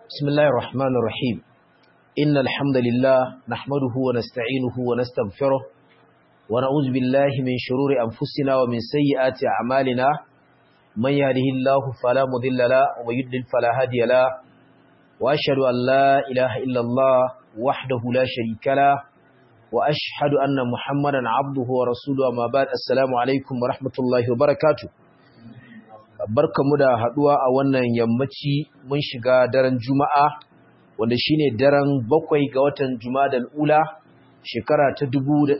بسم الله الرحمن الرحيم إن الحمد لله نحمده ونستعينه ونستغفره ونعوذ بالله من شرور أنفسنا ومن سيئات أعمالنا من يهده الله فلا مضل له ومن يضلل فلا هادي له وأشهد أن لا إله إلا الله وحده لا شريك له وأشهد أن محمدا عبده ورسوله أما بعد السلام عليكم ورحمة الله وبركاته barkamu da haduwa a wannan yammaci mun shiga daren juma'a wanda shine daren bakwai ga watan jumadal ula shekara ta 1446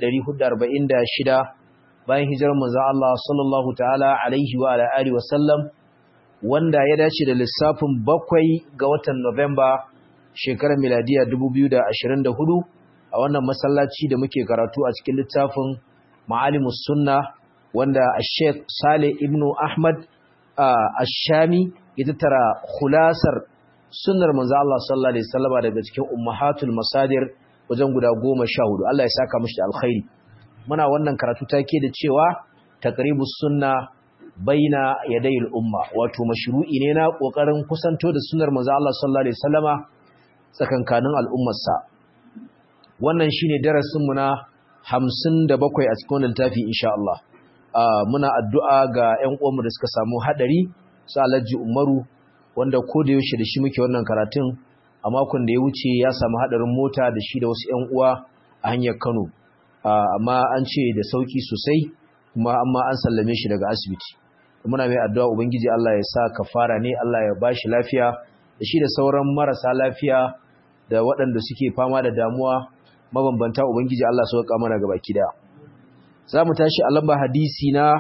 bayan hijirar manzon Allah sallallahu ta'ala alaihi wa ala alihi wasallam wanda ya dace da lissafin bakwai ga watan November shekarar miladiya 2024 a wannan masallaci da muke karatu a cikin littafin Ma'alimus Sunna wanda Sheikh Saleh ibn Ahmad Ashami ya tattara khulasar sunnar manzo Allah sallallahu alaihi wasallam daga cikin ummahatul masadir wajen guda 14 Allah ya saka mishi da alkhairi muna wannan karatu take da cewa taqribus sunna baina yadayil umma wato mashru'i ne na kokarin kusanto da sunnar manzo Allah sallallahu alaihi wasallama tsakankanin al'ummarsa wannan shine darasin mu na 57 a cikin littafi insha Allah Uh, muna addu'a ga ‘yan uwanmu da suka samu haɗari su alhaji umaru wanda ko da yaushe da shi muke wannan karatun a makon da ya wuce ya samu haɗarin mota da shi da wasu ‘yan uwa a hanyar kano uh, amma an ce da sauƙi sosai kuma amma an sallame shi daga asibiti muna mai addu'a ubangiji Allah ya sa kafara ne Allah ya ba shi lafiya da shi da sauran marasa lafiya da waɗanda suke fama da damuwa mabambanta ubangiji Allah sauƙa mana gaba kida. za mu tashi a lamba hadisi na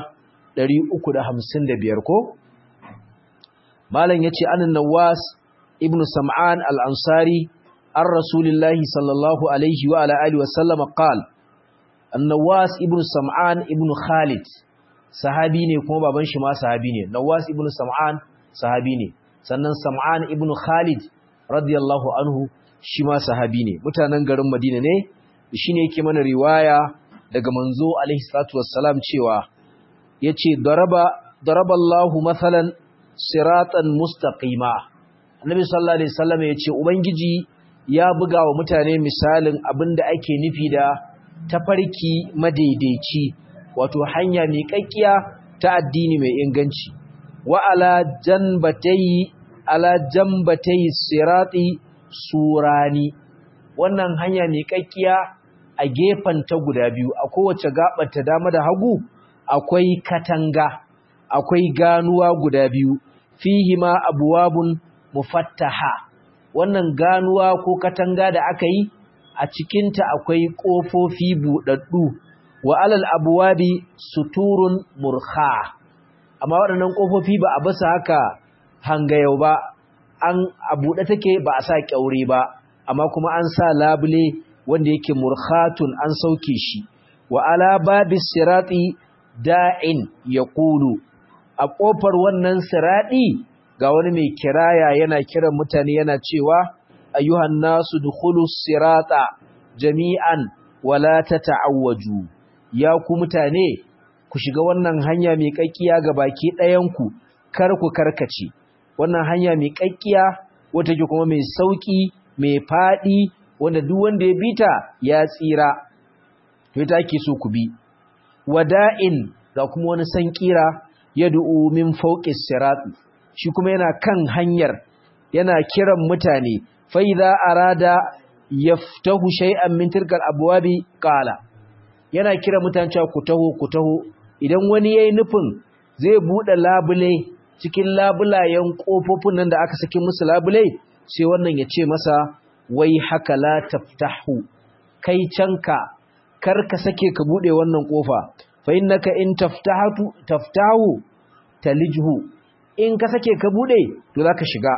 355 ko? Malam ya ce anin Nawas ibn Sam'an al'ansari an Rasulillahi sallallahu Alaihi wa Ala'ali wasallama ƙal, an Nawas ibn Sam'an ibn Khalid, sahabi ne kuma baban shi ma sahabi ne, Nawas ibn Sam'an sahabi ne, sannan Sam'an ibn Khalid radiyallahu anhu shi ma sahabi ne, mutanen garin Madina ne, shi ne yake mana riwaya daga manzo alaihi salatu wassalam cewa yace daraba daraballahu mathalan siratan mustaqima annabi sallallahu alaihi wasallam yace ubangiji ya buga wa mutane misalin abinda ake nufi da tafarki madaidaici wato hanya mai kakkiya ta addini mai inganci wa ala janbatai ala jambatai sirati surani wannan hanya mai kakkiya a ta guda biyu a kowace ta dama da hagu akwai katanga akwai ganuwa guda biyu fihi ma abwabun mufattaha wannan ganuwa ko katanga da aka yi a cikinta akwai ƙofofi buɗaɗɗu wa alal abwabi suturun murkha amma waɗannan ƙofofi ba a basa haka hangayau ba an a buɗe take ba a sa ƙyaure ba amma kuma an sa labule wanda yake murkhatun an sauke shi wa ala babis sirati da'in yaqulu a kofar wannan sirati ga wani mai kiraya yana kiran mutane yana cewa ayyuhan nasu dukhulus sirata jami'an wala tata'awwaju ya ku mutane ku shiga wannan hanya mai kakkiya ga baki ɗayan ku kar ku karkace wannan hanya mai kakkiya wata ke kuma mai sauki mai fadi wanda duk wanda ya bita ya tsira to ita ake so ku bi wada'in ga kuma wani san kira yad'u min fawqis sirat shi kuma yana kan hanyar yana kiran mutane fa idza arada yaftahu shay'an min tilkal abwabi qala yana kira mutane cewa ku taho ku taho idan wani yayi nufin zai bude labule cikin labulayen kofofin nan da aka saki musu labule sai wannan ya ce masa wai haka la taftahu kai canka kar ka sake ka bude wannan kofa fa innaka in taftahatu taftahu talijhu in ka sake ka bude to zaka shiga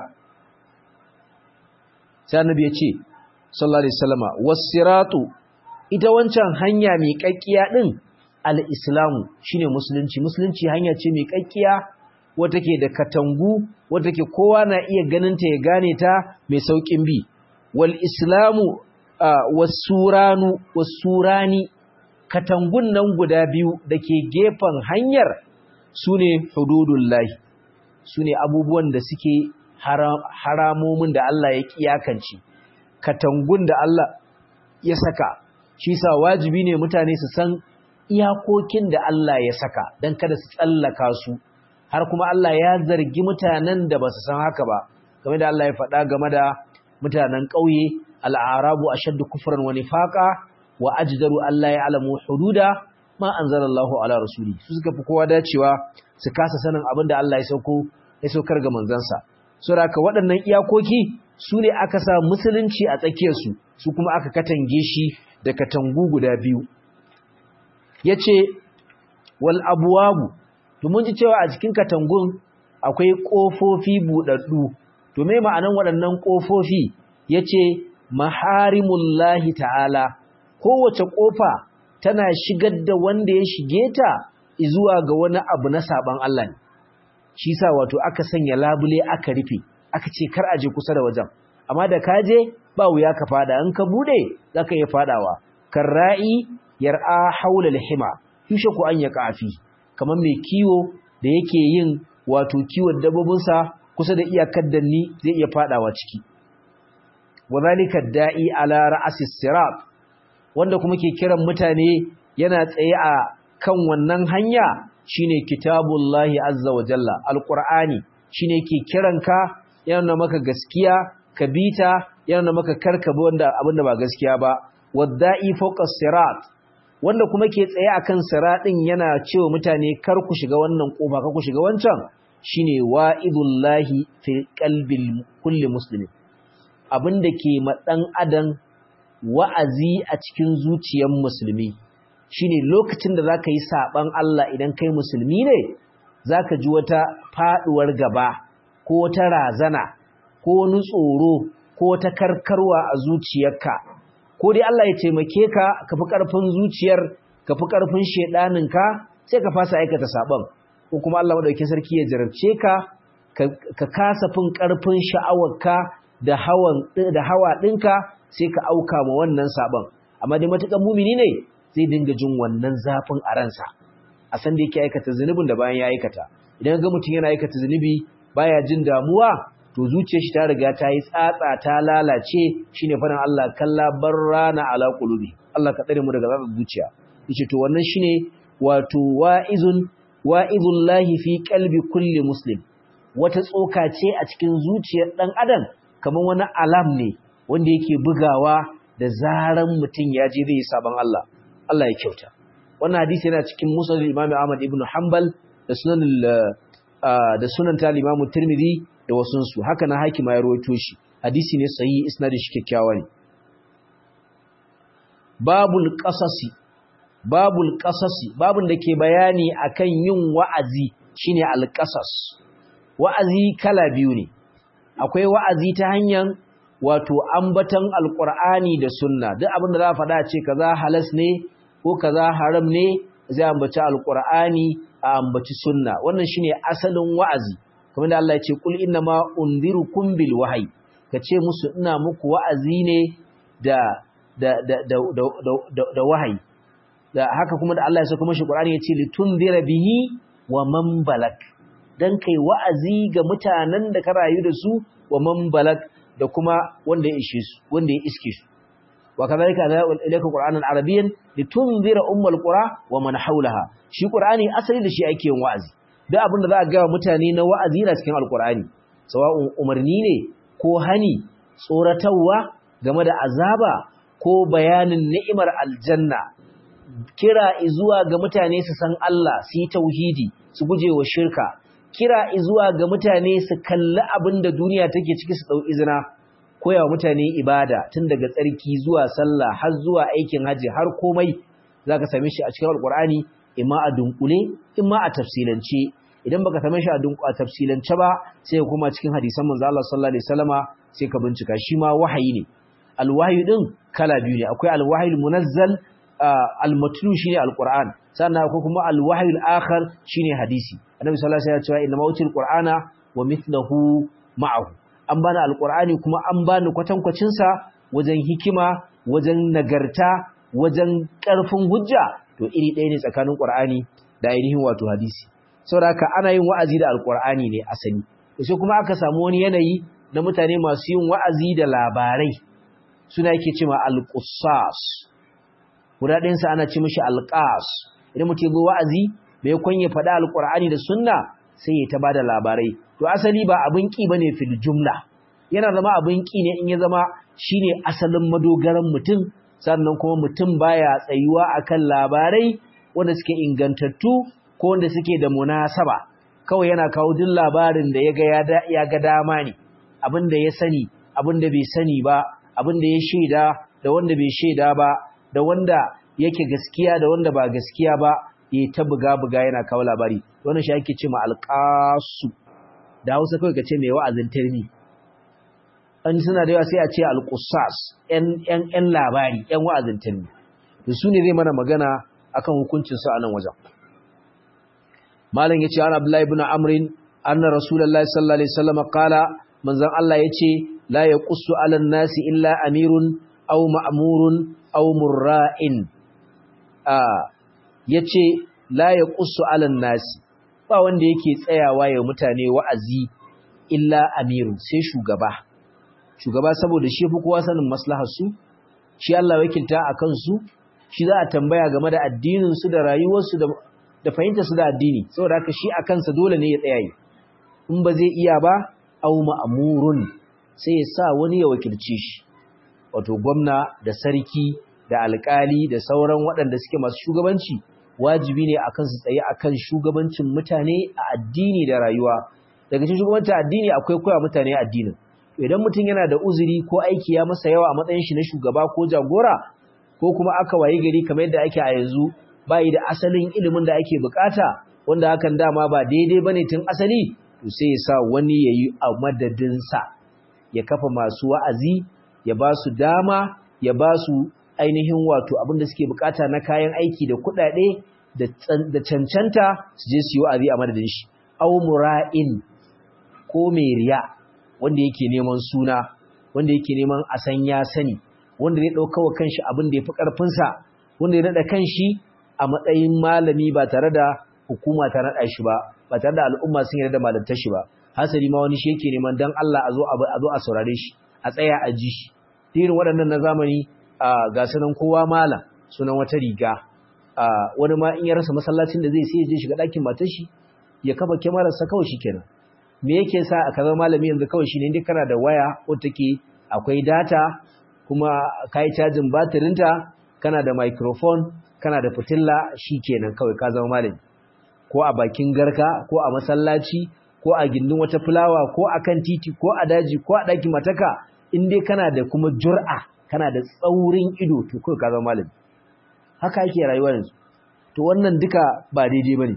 sai annabi ya ce sallallahu alaihi wasallama was-siratu ita wancan hanya mai kakkiya din al-islamu shine musulunci musulunci hanya ce mai kakkiya wata ke da katangu wata ke kowa na iya ganin ta ya gane ta mai saukin bi wal islamu wasuranu wasurani katangun nan guda biyu da ke gefen hanyar su ne hududullahi su ne abubuwan da suke haramomin da Allah ya kiyakance katangun da Allah ya saka shi sa wajibi ne mutane su san iyakokin da Allah ya saka don kada su tsallaka su har kuma Allah ya zargi mutanen da ba su san haka ba game da Allah ya faɗa game da mutanen ƙauye al'arabu ashaddu kufran wa nifaqa wa ajdaru Allah ya alamu hududa ma anzalallahu ala rasuli su suka fi kowa dacewa su kasa sanin abin da Allah ya sauko ya saukar ga manzansa saboda waɗannan iyakoki su ne aka sa musulunci a tsakiyarsu su kuma aka katange shi da katangu guda biyu yace wal abwabu to mun ji cewa a cikin katangun akwai kofofi budaddu to me ma'anan waɗannan kofofi yace maharimullahi ta'ala kowace kofa tana shigar da wanda ya shige ta zuwa ga wani abu na saban Allah ne shi sa wato aka sanya labule aka rufe aka ce kar aje kusa da wajen amma da ka je ba wuya ka fada in ka bude zaka iya fadawa karra'i yar'a haula al-hima yushe ku an yaka afi kamar mai kiwo da yake yin wato kiwon dabbobinsa kusa da iyakar danni zai iya fadawa ciki wadhalika da'i ala ra'sis sirat wanda kuma ke kiran mutane yana tsaye a kan wannan hanya shine kitabullahi azza wa jalla alqur'ani shine ke kiranka yana maka gaskiya ka bita yana maka karkaba wanda abinda ba gaskiya ba wadda'i fawqa sirat wanda kuma ke tsaye akan siratin yana cewa mutane kar ku shiga wannan kofa kar ku shiga wancan shine wa'idullahi fi qalbil kulli muslimin abinda ke ma dan adam wa'azi a cikin zuciyar musulmi shine lokacin da zaka yi saban Allah idan kai musulmi ne zaka ji wata faduwar gaba ko wata razana ko wani tsoro ko wata karkarwa a zuciyarka ko dai Allah ya taimake ka ka fi karfin zuciyar ka fi karfin shedanin ka sai ka fasa aikata saban ko kuma Allah madaukakin sarki ya jarabce ka ka kasa fin karfin sha'awarka da hawan da hawa dinka sai ka auka ma wannan saban amma dai matukan mumini ne zai dinga jin wannan zafin a ransa a san da yake aikata zunubin da bayan ya aikata idan ga mutum yana aikata zunubi baya jin damuwa to zuciyar shi ta riga ta yi tsatsa ta lalace shine faɗin Allah kalla barrana ala qulubi Allah ka tsare mu daga zaɓin zuciya yace to wannan shine wato wa'izun wa'izullahi fi qalbi kulli muslim wata tsoka ce a cikin zuciyar dan adam kamar wani alam ne wanda yake bugawa da zaran mutum ya je zai saban Allah Allah ya kyauta wannan hadisi yana cikin musnad Imam Ahmad ibn Hanbal da sunan da sunan ta Imam Tirmidhi da wasun su haka na hakima ya rawaito shi hadisi ne sahihi isnadin shi kyakkyawa ne babul qasasi babul qasasi babun da ke bayani akan yin wa'azi shine al-qasas wa'azi kala biyu ne akwai wa'azi ta hanyar wato ambatan alqur'ani da sunna duk abin da za a faɗa ce kaza halas ne ko kaza haram ne zai ambaci alqur'ani a ambaci sunna wannan shine asalin wa'azi kamar da Allah ya ce kul inna ma unzirukum bil wahyi kace musu ina muku wa'azi ne da da da da da, da, wahayi da haka kuma da Allah ya saka mashi Qur'ani ya ce litunzira bihi wa man balak dan kai wa'azi ga mutanen da ka rayu da su wa man balak da kuma wanda ya ishe su wanda ya iske su wa kadhalika ilayka qur'anan arabiyyan litunzira ummul qura wa man hawlaha shi qur'ani asali da shi ake yin wa'azi duk abin da za a ga mutane na wa'azi na cikin alqur'ani sawa'un umarni ne ko hani tsoratarwa game da azaba ko bayanin ni'imar aljanna kira zuwa ga mutane su san Allah su yi tauhidi su guje wa shirka kira zuwa ga mutane su kalli abin da duniya take ciki su ɗau izina koya wa mutane ibada tun daga tsarki zuwa sallah har zuwa aikin haji har komai za ka same shi a cikin alkur'ani imma a dunkule imma a tafsilance idan baka same shi a tafsilance ba sai ka koma cikin hadisan manzo Allah sallallahu alaihi wasallama sai ka bincika shi ma wahayi ne alwahyi din kala biyu ne akwai alwahyul munazzal almatlu shine alquran sannan akwai kuma alwahyul akhar shine hadisi annabi sallallahu alaihi wasallam ya ce inna mautil qur'ana wa mithluhu ma'ahu an bani alqur'ani kuma an bani kwatankwacin sa wajen hikima wajen nagarta wajen karfin hujja to iri ɗaya ne tsakanin qur'ani da ainihin wato hadisi saboda haka ana yin wa'azi da alqur'ani ne asali sai kuma aka samu wani yanayi na mutane masu yin wa'azi da labarai suna yake cewa al-qussas guda ɗayansa ana ce mishi al-qas idan mutum ya wa'azi bai kun ya faɗa al-qur'ani da sunna sai ya ta bada labarai to asali ba abin ki bane fil jumla yana zama abin ki ne in ya zama shine asalin madogaran mutum sannan kuma mutum baya tsayuwa akan labarai wanda suke ingantattu ko wanda suke da munasaba kawai yana kawo duk labarin da yaga ya ga dama ne abin da ya sani abin da bai sani ba abin da ya shaida da wanda bai shaida ba da wanda yake gaskiya da wanda ba gaskiya ba ya ta buga buga yana kawo labari wannan shi ake ce ma alqasu da Hausa kawai ka ce mai wa'azin tarmi an suna da yawa sai a ce alqusas yan yan labari yan wa'azin tarmi to su ne zai mana magana akan hukuncin su a nan wajen malam yace an abdullahi ibn amrin anna rasulullahi sallallahu alaihi wasallam qala manzon Allah yace la yaqussu ala nasi illa amirun aw ma'murun aw murra'in ah yace la yaqussu ala nasi ba wanda yake tsayawa ya mutane wa'azi illa amirun sai shugaba shugaba saboda shi fi kowa sanin maslahar su shi Allah wakilta akan su shi za a tambaya game da addinin su da rayuwar su da da fahimtar su da addini saboda haka shi akan sa dole ne ya tsaya yi in ba zai iya ba au ma'murun sai ya sa wani ya wakilce shi wato gwamna da sarki da alkali da sauran waɗanda suke masu shugabanci wajibi ne akan su tsaye akan shugabancin mutane a addini da rayuwa daga cikin shugabancin addini akwai koya mutane addinin idan mutum yana da uzuri ko aiki ya masa yawa a matsayin shi na shugaba ko jagora ko kuma aka wayi gari kamar yadda ake a yanzu bai da asalin ilimin da ake bukata wanda hakan dama ba daidai bane tun asali to sai ya sa wani yayi a madadin sa ya kafa masu wa'azi ya ba su dama ya ba su ainihin wato abin da suke bukata na kayan aiki da kuɗaɗe da cancanta su je su yi wa'azi a madadin shi aw mura'in ko mai riya wanda yake neman suna wanda yake neman a san ya sani wanda zai ɗauka wa kanshi abin da ya fi ƙarfinsa wanda ya naɗa kanshi a matsayin malami ba tare da hukuma ta naɗa shi ba ba tare da al'umma sun yarda da malantar shi ba hasali ma wani shi yake neman dan Allah a zo a zo a saurare shi a tsaya a ji shi irin waɗannan na zamani ga sanan kowa malam sunan wata riga wani ma in ya rasa masallacin da zai sai ya je shiga ɗakin matar shi ya kafa kyamararsa kawai shi kenan me yake sa a kaza malami yanzu kawai shi ne inda kana da waya ko take akwai data kuma ka yi cajin batirinta kana da microphone kana da fitilla shi kenan kawai ka zama malami ko a bakin garka ko a masallaci ko a gindin wata fulawa ko a kan titi ko a daji ko a ɗakin mataka in dai kana da kuma jur'a kana da tsaurin ido to kawai ka zama malami haka yake rayuwa yanzu to wannan duka ba daidai bane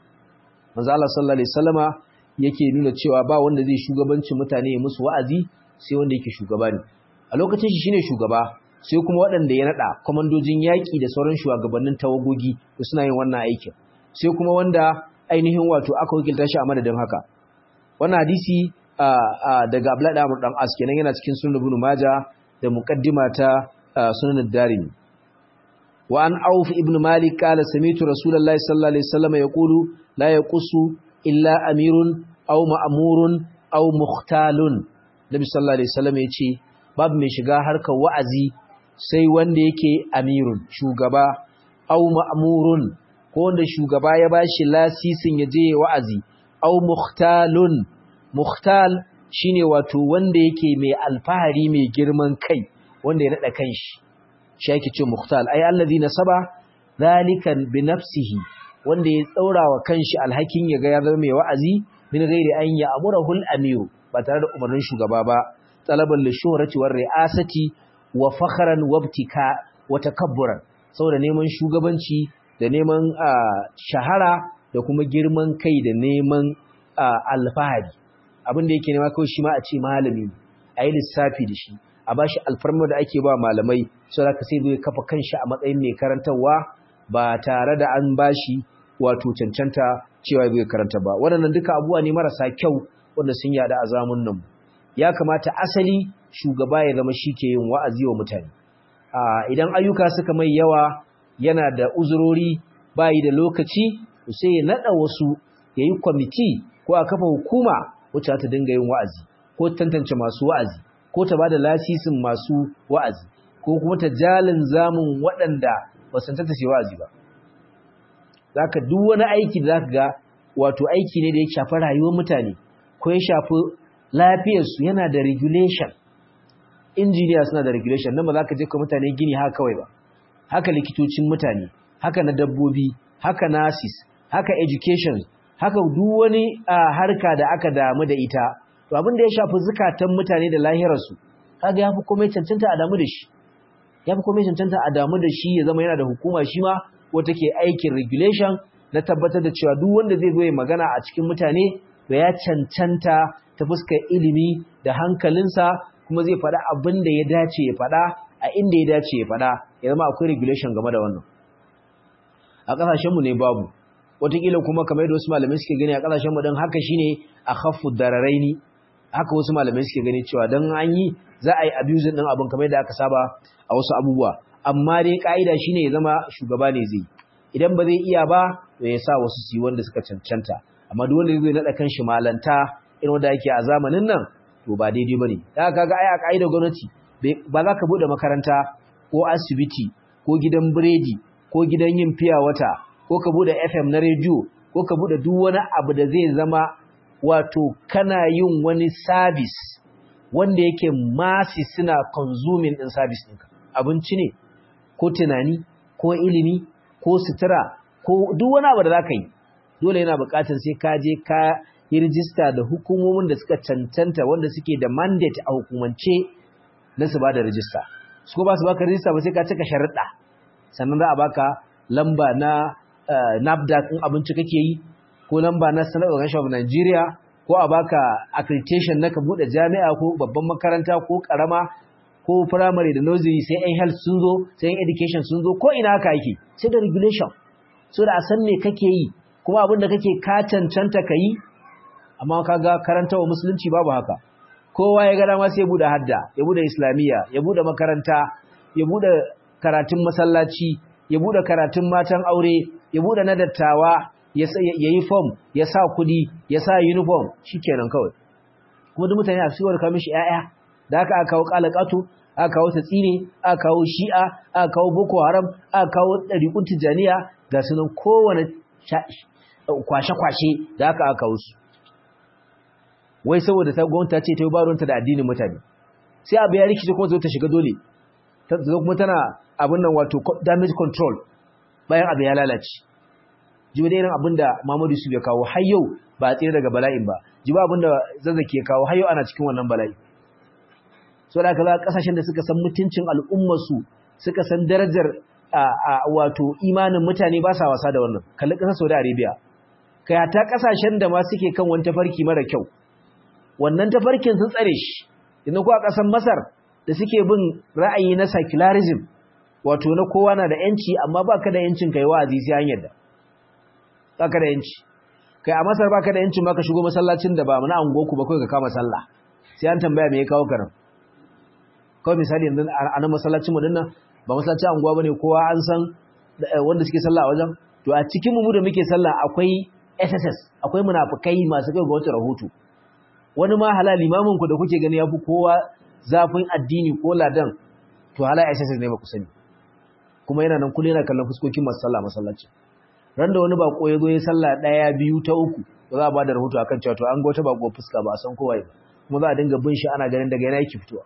manzo Allah sallallahu alaihi wasallama yake nuna cewa ba wanda zai shugabancin mutane ya musu wa'azi sai wanda yake shugaba ne a lokacin shi shine shugaba sai kuma waɗanda ya nada komandojin yaki da sauran shugabannin tawagogi da suna yin wannan aikin sai kuma wanda ainihin wato aka wakilta shi a madadin haka wannan hadisi daga Abdullahi da Amr dan As kenan yana cikin Sunan Ibn Majah da muqaddima ta Sunan Ad-Darimi wa an Auf ibn Malik qala sami'tu Rasulullahi sallallahu alaihi wasallam yaqulu la yaqussu illa amirun aw ma'murun aw mukhtalun Nabi sallallahu alaihi wasallam yace babu mai shiga harkar wa'azi sai wanda yake amirun shugaba aw ma'murun ko wanda shugaba ya bashi lasisin ya je wa'azi aw mukhtalun mukhtal shine wato wanda yake mai alfahari mai girman kai wanda ya nada kanshi shi yake ce mukhtal ai allazi nasaba zalikan bi nafsihi wanda ya tsaura wa kanshi alhakin ya ga ya zama mai wa'azi min ghairi an ya amurahu al-amiru ba tare da umarnin shugaba ba talaban li shuhrati war ri'asati wa fakhran wa ibtika wa takabburan saboda neman shugabanci da neman shahara da kuma girman kai da neman alfahari abin da yake nema kawai shi ma a ce malami a yi lissafi da shi a bashi alfarma da ake ba malamai sau da ka sai zai kafa kanshi a matsayin mai karantarwa ba tare da an bashi wato cancanta cewa zai karanta ba waɗannan duka abubuwa ne marasa kyau wanda sun yada a zamun nan ya kamata asali shugaba ya zama shi ke yin wa'azi wa mutane idan ayyuka suka mai yawa yana da uzurori bayi da lokaci sai ya naɗa wasu ya yi kwamiti ko a kafa hukuma wacce ta dinga yin wa'azi ko tantance masu wa'azi ko ta bada lasisin masu wa'azi ko kuma ta jalin zamun waɗanda ba san tantance wa'azi ba zaka duk wani aiki da zaka ga wato aiki ne da ya shafi rayuwar mutane ko ya shafi lafiyarsu yana da regulation injiniya suna da regulation nan ba za ka je ka mutane gini haka kawai ba haka likitocin mutane haka na dabbobi haka nurses haka education haka duk wani harka da aka damu da ita to abin da ya shafi zukatan mutane da lahirarsu kaga yafi komai cancanta a damu da shi yafi komai cancanta a damu da shi ya zama yana da hukuma shi ma wata ke aikin regulation na tabbatar da cewa duk wanda zai zo ya magana a cikin mutane to ya cancanta ta fuskar ilimi da hankalinsa kuma zai faɗa abin da ya dace ya faɗa a inda ya dace ya faɗa ya zama akwai regulation game da wannan a ƙasashenmu ne babu wataƙila kuma kamar yadda wasu malamai suke gani a ƙasashenmu don haka shine a khaffu dararaini haka wasu malamai suke gani cewa don an yi za a yi abusing ɗin abin kamar yadda aka saba a wasu abubuwa amma dai ƙa'ida shine ya zama shugaba ne zai idan ba zai iya ba to ya sa wasu su yi wanda suka cancanta amma duk wanda zai naɗa kan shi malanta irin wanda ake a zamanin nan to ba daidai bane da kaga ai a ƙa'idar gwamnati ba za ka bude makaranta ko asibiti ko gidan biredi ko gidan yin fiya wata ko ka bude FM na rediyo ko ka bude duk wani abu da zai zama wato kana yin wani service wanda yake masi suna consuming din service ɗinka abinci ne ko tunani ko ilimi ko sutura ko duk wani abu da za ka yi dole yana buƙatar sai ka je ka yi rijista da hukumomin da suka cancanta wanda suke da mandate a hukumance na su ba da rijista su ko ba su baka rijista ba sai ka cika sharuɗa sannan za a baka lamba na NAFDAC in abinci kake yi ko lamba na Standard Organization of Nigeria ko a baka accreditation na ka buɗe jami'a ko babban makaranta ko karama ko primary da nursery sai yan health sun zo sai yan education sun zo ko ina haka yake sai da regulation so da a san me kake yi kuma abin da kake ka cancanta ka yi amma kaga karantawa musulunci babu haka kowa ya ga dama sai ya bude hadda ya bude islamiyya ya bude makaranta ya bude karatun masallaci ya bude karatun matan aure ya bude na dattawa ya yi form ya sa kudi ya sa uniform shikenan kawai kuma duk mutane a cikin ka mishi yaya da aka aka kawo kalakatu aka kawo tatsine aka kawo shi'a aka kawo boko haram aka kawo dariqun tijaniya ga sunan kowane kwashe-kwashe da aka aka kawo su wai saboda ta gwamnati ce ta yi baronta da addinin mutane sai abu ya rikice kuma zo ta shiga dole ta zo kuma tana abin nan wato damage control bayan abu ya lalace ji da irin abin da Muhammadu Yusuf ya kawo har yau ba a tsere daga bala'in ba ji ba abin da zazzaki ya kawo har yau ana cikin wannan bala'i so da aka za kasashen da suka san mutuncin al'ummarsu suka san darajar wato imanin mutane ba sa wasa da wannan kalli ƙasar Saudi Arabia kai ta kasashen da ma suke kan wani tafarki mara kyau wannan tafarkin sun tsare shi inda kuwa ƙasar Masar da suke bin ra'ayi na secularism wato na kowa na da yanci amma baka da yancin kai wa'azi sai an yarda baka da yanci kai a Masar baka da yancin baka shigo masallacin da ba na angoku ba kai ka kama sallah sai an tambaya me ya kawo karam kawai misali yanzu a nan masallacin mu dinnan ba masallacin anguwa bane kowa an san wanda suke sallah a wajen to a cikin mu da muke sallah akwai SSS akwai munafikai masu kai ga wata rahoto wani ma halal limamin ku da kuke gani yafi kowa zafin addini ko ladan to halal SSS ne ba ku sani kuma yana nan kullun yana kallon fuskokin masu sallah masallaci ran da wani bako ya zo ya sallah daya biyu ta uku to za a ba da rahoto akan cewa to an ga wata bako fuska ba a san kowa ba kuma za a dinga bin shi ana ganin daga yana yake fitowa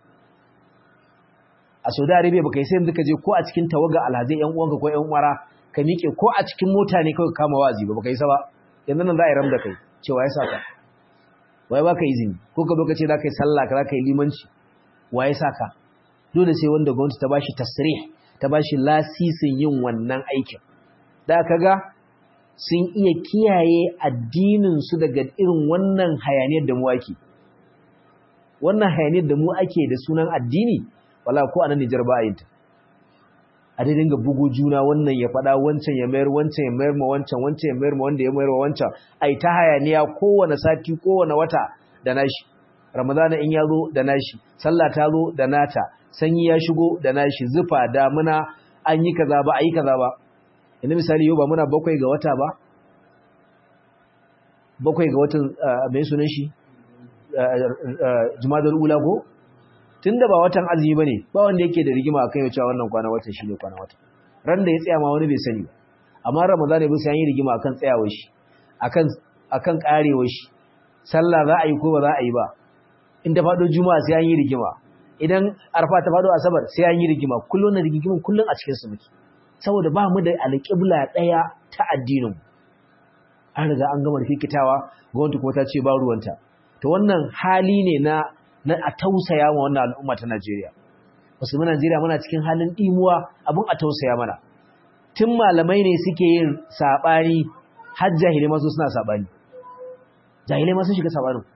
a Saudi Arabia baka yi sai yanzu ka je ko a cikin tawaga alhazai yan uwanka ko yan uwara ka miƙe ko a cikin mota ne kawai kama wazi ba baka yi sa ba yanzu nan za a yi ram da kai cewa ya saka waye baka izini ko ka zo ka ce za ka yi sallah ka za ka yi limanci waye saka dole sai wanda gwamnati ta bashi tasrih ta bashi lasisin yin wannan aikin da kaga sun iya kiyaye addinin su daga irin wannan hayaniyar da mu ake wannan hayaniyar da mu ake da sunan addini wala ko anan Nijar ba yin ta a dai dinga bugo juna wannan ya fada wancan ya mayar wancan ya mayar ma wancan wancan ya mayar ma wanda ya mayar ma wancan ai ta hayaniya kowane sati kowane wata da nashi ramadana in ya zo da nashi sallah ta zo da nata sanyi ya shigo da nashi zufa damuna an yi kaza ba a yi kaza ba yanzu misali yau ba muna bakwai ga wata ba bakwai ga watan mai sunan shi jumadal ula ko tunda ba watan azumi bane ba wanda yake da rigima akan yau cewa wannan kwana watan shine kwana wata ran da ya tsaya ma wani bai sani ba amma ramadan ne bisa yin rigima akan tsayawar shi akan akan karewar shi sallah za a yi ko ba za a yi ba in ta fado juma'a sai an yi rigima idan arfa ta fado asabar sai an yi rigima kullun na rigimin kullun a cikin su muke saboda ba mu da alƙibla daya ta addinin mu an riga an gama rikitawa gwamnati kuma ta ce ba ruwanta to wannan hali ne na na a tausaya wa wannan al'umma ta Najeriya musulman Najeriya muna cikin halin dimuwa abun a tausaya mana tun malamai ne suke yin sabani har jahilai masu suna sabani jahilai masu shiga sabanin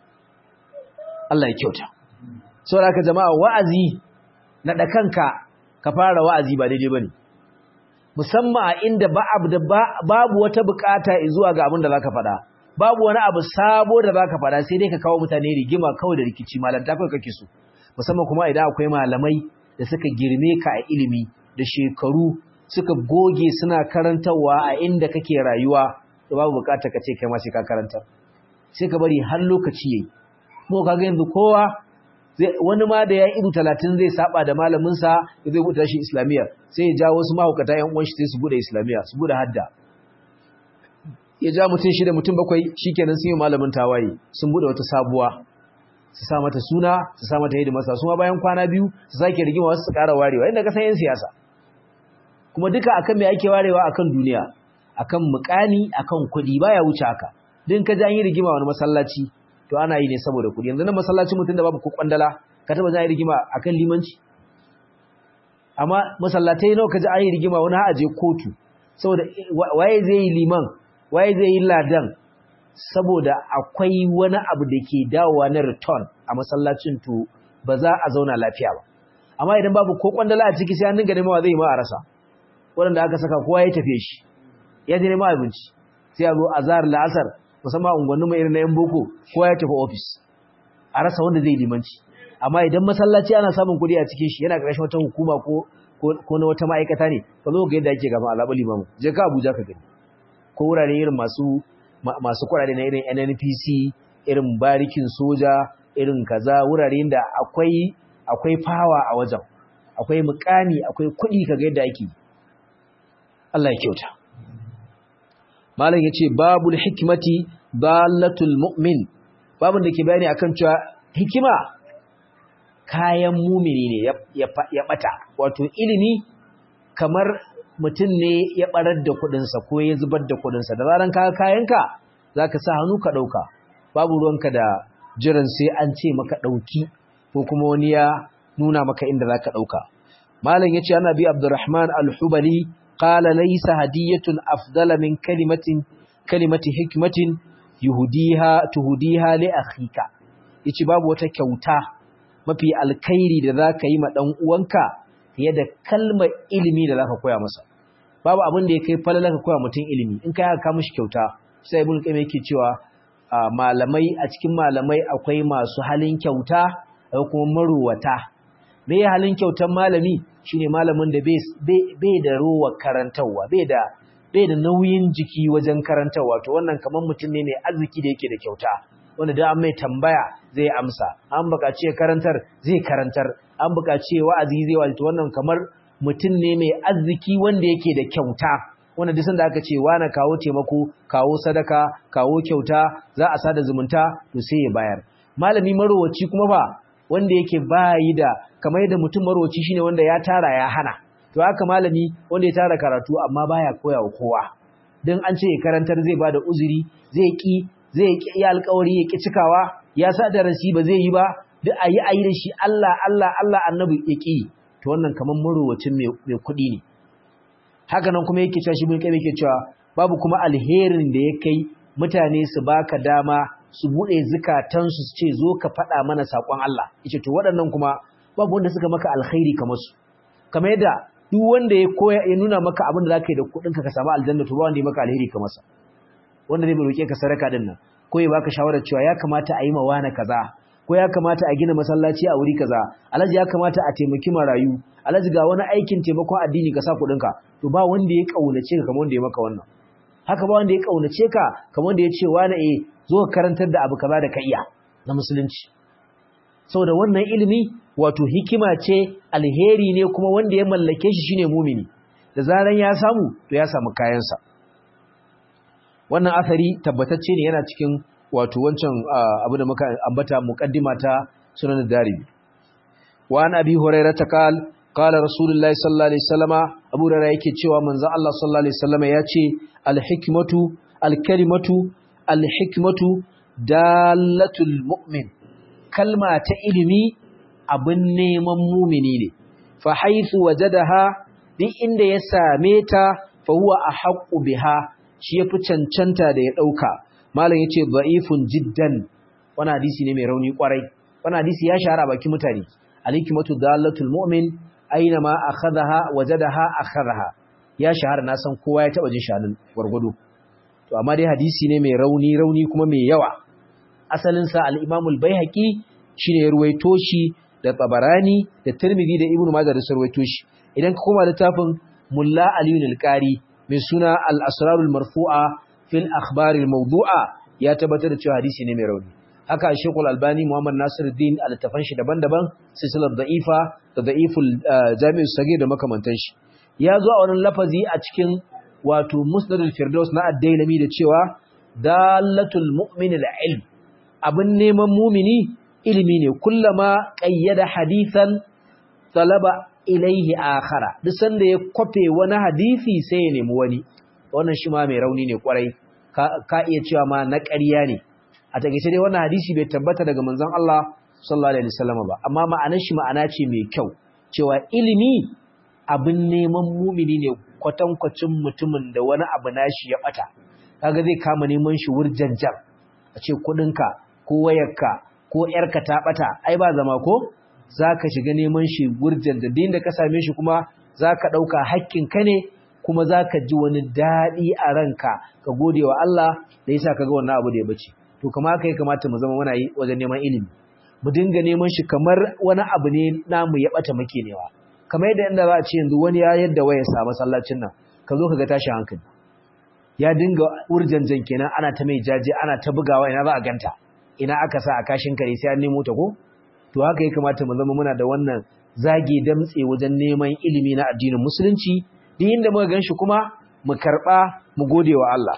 Allah ya kyauta saboda haka jama'a wa'azi na da kanka ka fara wa'azi ba daidai bane musamman a inda babu wata bukata zuwa ga abin da zaka faɗa babu wani abu sabo da zaka faɗa sai dai ka kawo mutane rigima kawai da rikici malanta kawai kake so musamman kuma idan akwai malamai da suka girme ka a ilimi da shekaru suka goge suna karantarwa a inda kake rayuwa to babu bukata ka ce kai ma sai ka karanta sai ka bari har lokaci yayi mu kaga yanzu kowa wani ma da ya ido talatin zai saba da malaminsa da zai buɗe shi islamiyya sai ya ja wasu mahaukata yan uwan shi sai su buɗe islamiyya su buɗe hadda ya ja mutum shi da mutum bakwai shikenan sun yi malamin tawaye sun buɗe wata sabuwa su sa mata suna su sa mata hidimasa su ma bayan kwana biyu su sake rigima wasu su ƙara warewa inda ka san yan siyasa kuma duka akan me ake warewa akan duniya akan mukani akan kuɗi baya wuce haka din ka ji an yi rigima wani masallaci to ana yi ne saboda kuɗi yanzu nan masallacin mutum da babu ko kwandala ka taba zai rigima akan limanci amma masallatai nawa kaji an yi rigima wani ha aje kotu saboda waye zai yi liman waye zai yi ladan saboda akwai wani abu da ke dawowa na return a masallacin to ba za a zauna lafiya ba amma idan babu ko kwandala a ciki sai an dinga nemawa zai ma a rasa waɗanda aka saka kowa ya tafe shi ya je nema abinci sai a zo azhar la'asar musamman unguwannin mai irin na yan boko kowa ya tafi ofis a rasa wanda zai limanci amma idan masallaci ana samun kuɗi a cikin shi yana ƙarshen wata hukuma ko ko na wata ma'aikata ne ka zo ga yadda ake gaba alaɓa limamu je ka abuja ka gani ko wurare irin masu masu kuɗaɗe na irin nnpc irin barikin soja irin kaza wurare da akwai akwai fawa a wajen akwai mukami akwai kuɗi ka ga yadda ake Allah ya kyauta malam yace babul hikmati dalatul mu'min babun da ke bayani akan cewa hikima kayan mumini ne ya bata wato ilimi kamar mutum ne ya barar da kudinsa ko ya zubar da kudinsa da zaran kaga kayanka zaka sa hannu ka dauka babu ruwanka da jiran sai an ce maka dauki ko kuma wani ya nuna maka inda zaka dauka malam yace ana bi abdurrahman al-hubali qala laysa hadiyatun afdala min kalimatin kalimati hikmatin yuhdiha tuhdiha li akhika yace babu wata kyauta mafi alkhairi da zaka yi ma dan uwanka fiye da kalmar ilimi da zaka koya masa babu abin da ya kai falala ka koya mutum ilimi in kai ka mishi kyauta sai ibn qayyim yake cewa malamai a cikin malamai akwai masu halin kyauta akwai kuma maruwata me ya halin kyautan malami shine malamin da bai da ruwa karantarwa bai da bai da nauyin jiki wajen karantarwa to wannan kamar mutum ne mai arziki da yake da kyauta wanda da an mai tambaya zai amsa an buƙaci karantar zai karantar an buƙaci wa'azi zai wa'azi to wannan kamar mutum ne mai arziki wanda yake da kyauta wanda duk sanda aka ce wani kawo taimako kawo sadaka kawo kyauta za a sada zumunta to sai ya bayar malami marowaci kuma fa wanda yake bayi da kamar yadda mutum marowaci shine wanda ya tara ya hana to haka malami wanda ya tara karatu amma baya koya wa kowa dan an ce karantar zai bada uzuri zai ki zai ki ya alƙawari ya ki cikawa ya sa darasi ba zai yi ba duk ayi ayi da shi Allah Allah Allah annabi ya ki to wannan kamar marowacin mai kuɗi ne haka nan kuma yake cewa shi bin kai yake cewa babu kuma alherin da ya kai mutane su baka dama su bude zukatansu su ce zo ka faɗa mana saƙon Allah yace to waɗannan kuma babu wanda suka maka alkhairi kamar su kamar yadda duk wanda ya koya ya nuna maka abin da zaka yi da kuɗinka ka samu aljanna to ba wanda ya maka alheri kamar sa wanda zai roke ka sadaka din nan ko ya baka shawarar cewa ya kamata a yi mawana kaza ko ya kamata a gina masallaci a wuri kaza alhaji ya kamata a taimaki marayu alhaji ga wani aikin taimakon addini ka sa kuɗinka to ba wanda ya kaunace ka kamar wanda ya maka wannan haka ba wanda ya kaunace ka kamar wanda ya ce wani eh zo ka karantar da abu kaza da ka iya na musulunci saboda wannan ilimi wato hikima ce alheri ne kuma wanda ya mallake shi shine mumini da zaran ya samu to ya samu kayansa wannan asari tabbatacce ne yana cikin wato wancan abu da muka ambata muqaddima ta sunan darimi wa an abi hurairah ta qal qala rasulullahi sallallahu alaihi wasallama abu hurairah yake cewa manzon Allah sallallahu alaihi wasallama yace al hikmatu al kalimatu al hikmatu dalatul mu'min kalma ta ilimi abin neman mumini ne fa haythu wajadaha duk inda ya same ta fa huwa ahqqu biha shi yafi cancanta da ya dauka malam yace da'ifun jiddan wannan hadisi ne mai rauni kwarai wannan hadisi ya shahara baki mutane al-hikmatu dalatul mu'min aina ma akhadha wajadaha akhadha ya shahara na san kowa ya taba jin shanin gurgudu to amma dai hadisi ne mai rauni rauni kuma mai yawa asalin sa al-imam al-baihaqi shine ya ruwaito shi da tabarani da tirmidhi da ibnu majah da su ruwaito shi idan ka koma littafin mulla aliyun al-qari mai suna al-asrarul marfu'a fil akhbar al-mawdu'a ya tabbatar da cewa hadisi ne mai rauni haka Sheikh Al-Albani Muhammad Nasiruddin al-tafan shi daban-daban silsilar da'ifa da da'iful Jami'us Sagir da makamantan shi ya zo a wannan lafazi a cikin wato Musnad al-Firdaus na Ad-Dailami da cewa dalatul mu'min al-ilm abin neman mumini ilimi ne kullama qayyada hadithan talaba ilaihi akhara duk sanda ya kwafe wani hadisi sai ya nemi wani wannan shi ma mai rauni ne kwarai ka iya cewa ma na ƙarya ne a takeice dai wannan hadisi bai tabbata daga manzon Allah sallallahu alaihi wasallam ba amma ma'anar shi ma'ana ce mai kyau cewa ilimi abin neman mumini ne kwatankwacin mutumin da wani abu nashi ya bata kaga zai kama neman shi wurjanjan a ce kudinka ko wayarka ko yarka ta bata ai ba zama ko zaka shiga neman shi wurjanja din da ka same shi kuma zaka dauka hakkin ka ne kuma zaka ji wani dadi a ranka ka gode wa Allah da yasa kaga wannan abu da ya bace to kuma haka ya kamata mu zama muna yi wajen neman ilimi mu dinga neman shi kamar wani abu ne namu ya bata muke newa kamar yadda inda za a ce yanzu wani ya yadda waya sa masallacin nan ka zo ka ga tashi hankali ya dinga urjanjan kenan ana ta mai jaje ana ta bugawa ina za a ganta ina aka sa a kashin kare sai an nemo ta ko to haka ya kamata mu zama muna da wannan zage damtse wajen neman ilimi na addinin musulunci duk inda muka ganshi kuma mu karba mu gode wa Allah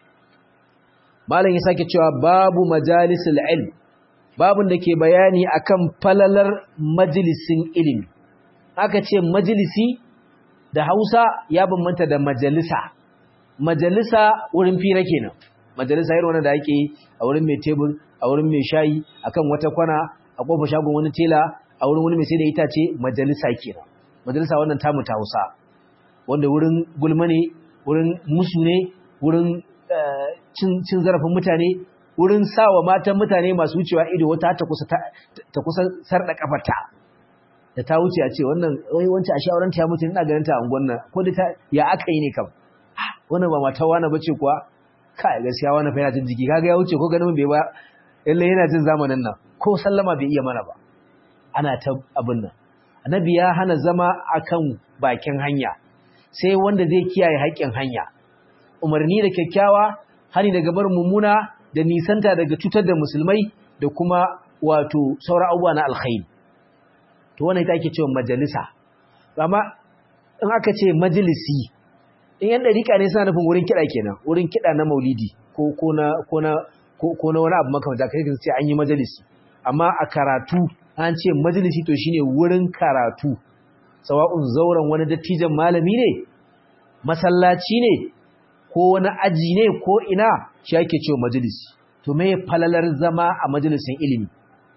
malam ya sake cewa babu majalisul ilm babun da ke bayani akan falalar majalisin ilimi aka ce majalisi da Hausa ya bambanta da majalisa majalisa wurin fira kenan majalisa irin wannan da ake a wurin mai tebur a wurin mai shayi akan wata kwana a kofar shagon wani tela a wurin wani mai sai da itace majalisa kenan majalisa wannan tamu ta Hausa wanda wurin gulma ne wurin musu ne wurin cin zarafin mutane wurin sawa matan mutane masu wucewa ido wata ta kusa ta kusa sarda kafarta da ta wuce a ce wannan wai wancan a shawaran ta ya mutu ina ganin ta a unguwan nan ko da ta ya aka yi ne kam wannan ba mata wani bace kuwa kai gaskiya wani fa yana jin jiki kaga ya wuce ko ganin bai ba lalle yana jin zamanin nan ko sallama bai iya mana ba ana ta abin nan annabi ya hana zama akan bakin hanya sai wanda zai kiyaye haƙƙin hanya umarni da kyakkyawa hani daga barin mummuna da nisanta daga cutar da musulmai da kuma wato sauran abubuwa na alkhairi to wannan ita ake cewa majalisa amma in aka ce majalisi in yan dariƙa ne suna nufin wurin kiɗa kenan wurin kiɗa na maulidi ko ko na ko na ko na wani abu makamanta kai kan ce an yi majalisi amma a karatu an ce majalisi to shine wurin karatu sawa'un zauren wani dattijan malami ne masallaci ne ko wani aji ne ko ina shi ake cewa majalisi to me falalar zama a majalisin ilimi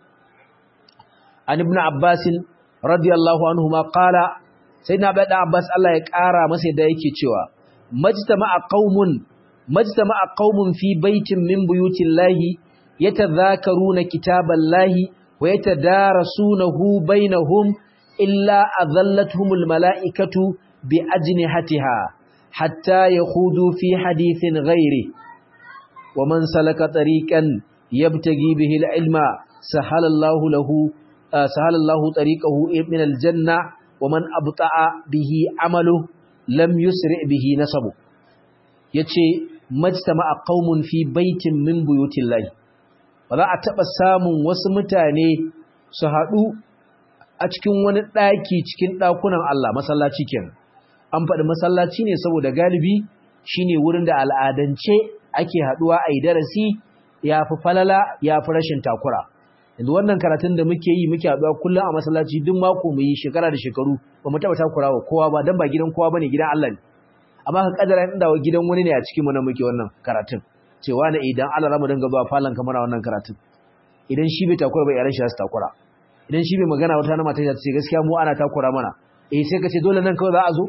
an ibn abbas radiyallahu anhu ma qala sayyidina abdul abbas Allah ya kara masa da yake cewa majtama'a qaumun majtama'a qaumun fi baitin min buyutillahi yatadhakaruna kitaballahi wa yatadarasunahu bainahum illa adhallatuhumul mala'ikatu bi ajnihatiha hatta yakhudu fi hadithin ghairi wa man salaka tariqan yabtaghi bihi al-ilma sahala Allahu lahu sahala Allahu tariqahu min al-janna wa man abta'a bihi amalu lam yusri bihi nasabu yace majtama'a qaumun fi baitin min buyutillahi ba za a taɓa samun wasu mutane su haɗu a cikin wani ɗaki cikin ɗakunan Allah masallaci kenan an faɗi masallaci ne saboda galibi shine wurin da al'adance ake haɗuwa a yi darasi ya fi falala ya fi rashin takura yanzu wannan karatun da muke yi muke haɗuwa kullum a masallaci duk mako mu yi shekara da shekaru ba mu taɓa takura wa kowa ba don ba gidan kowa ba ne gidan Allah ne amma ka kadara inda wa gidan wani ne a cikin mu na muke wannan karatun cewa ne idan Allah ramu dinga zuwa falon kamar wannan karatun idan shi bai takura ba yaran shi za su takura idan shi bai magana wata na mata ta ce gaskiya mu ana takura mana eh sai ka ce dole nan kawai za a zo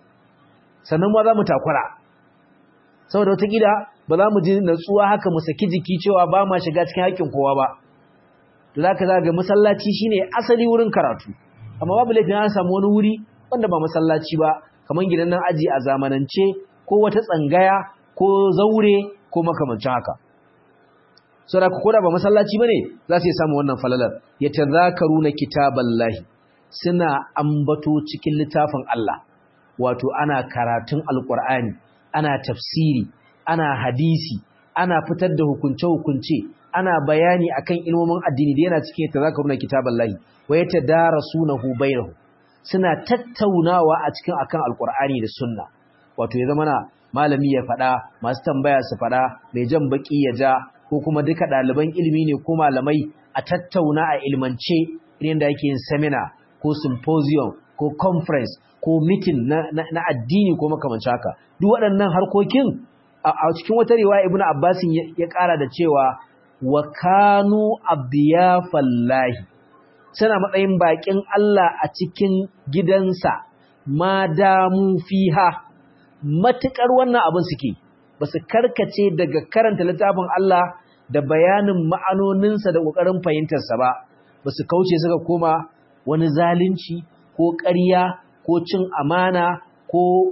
sannan ma za mu takura saboda wata gida ba za mu ji natsuwa haka mu saki jiki cewa ba ma shiga cikin haƙƙin kowa ba to za ka zaga masallaci shine asali wurin karatu amma babu laifin an samu wani wuri wanda ba masallaci ba kamar gidan nan aji a zamanance ko wata tsangaya ko zaure ko makamancin haka saboda ko da ba masallaci bane za su samu wannan falalar yatazakaruna kitaballahi suna ambato cikin littafin Allah wato ana karatun alqur'ani ana tafsiri ana hadisi ana fitar da hukunce hukunce ana bayani akan ilmomin addini da yana cikin yatazakaruna kitaballahi wa yatadarasunahu bainahum suna tattaunawa a cikin akan alqur'ani da sunna wato ya zama na malami ya faɗa masu tambaya su faɗa mai jan baki ya ja ko kuma duka ɗaliban ilimi ne ko malamai a tattauna a ilmance irin da yake yin seminar ko symposium ko conference ko meeting na, na, na addini ko makamanci haka duk waɗannan harkokin a, a cikin wata riwaya ibnu abbasin ya, ya ƙara da cewa wa kanu abdiyafallahi suna matsayin baƙin Allah a cikin gidansa ma damu fiha matuƙar wannan abin suke ba su karkace daga karanta littafin Allah da bayanin ma'anoninsa da ƙoƙarin fahimtarsa ba ba su kauce suka koma wani zalunci ko ƙarya ko cin amana ko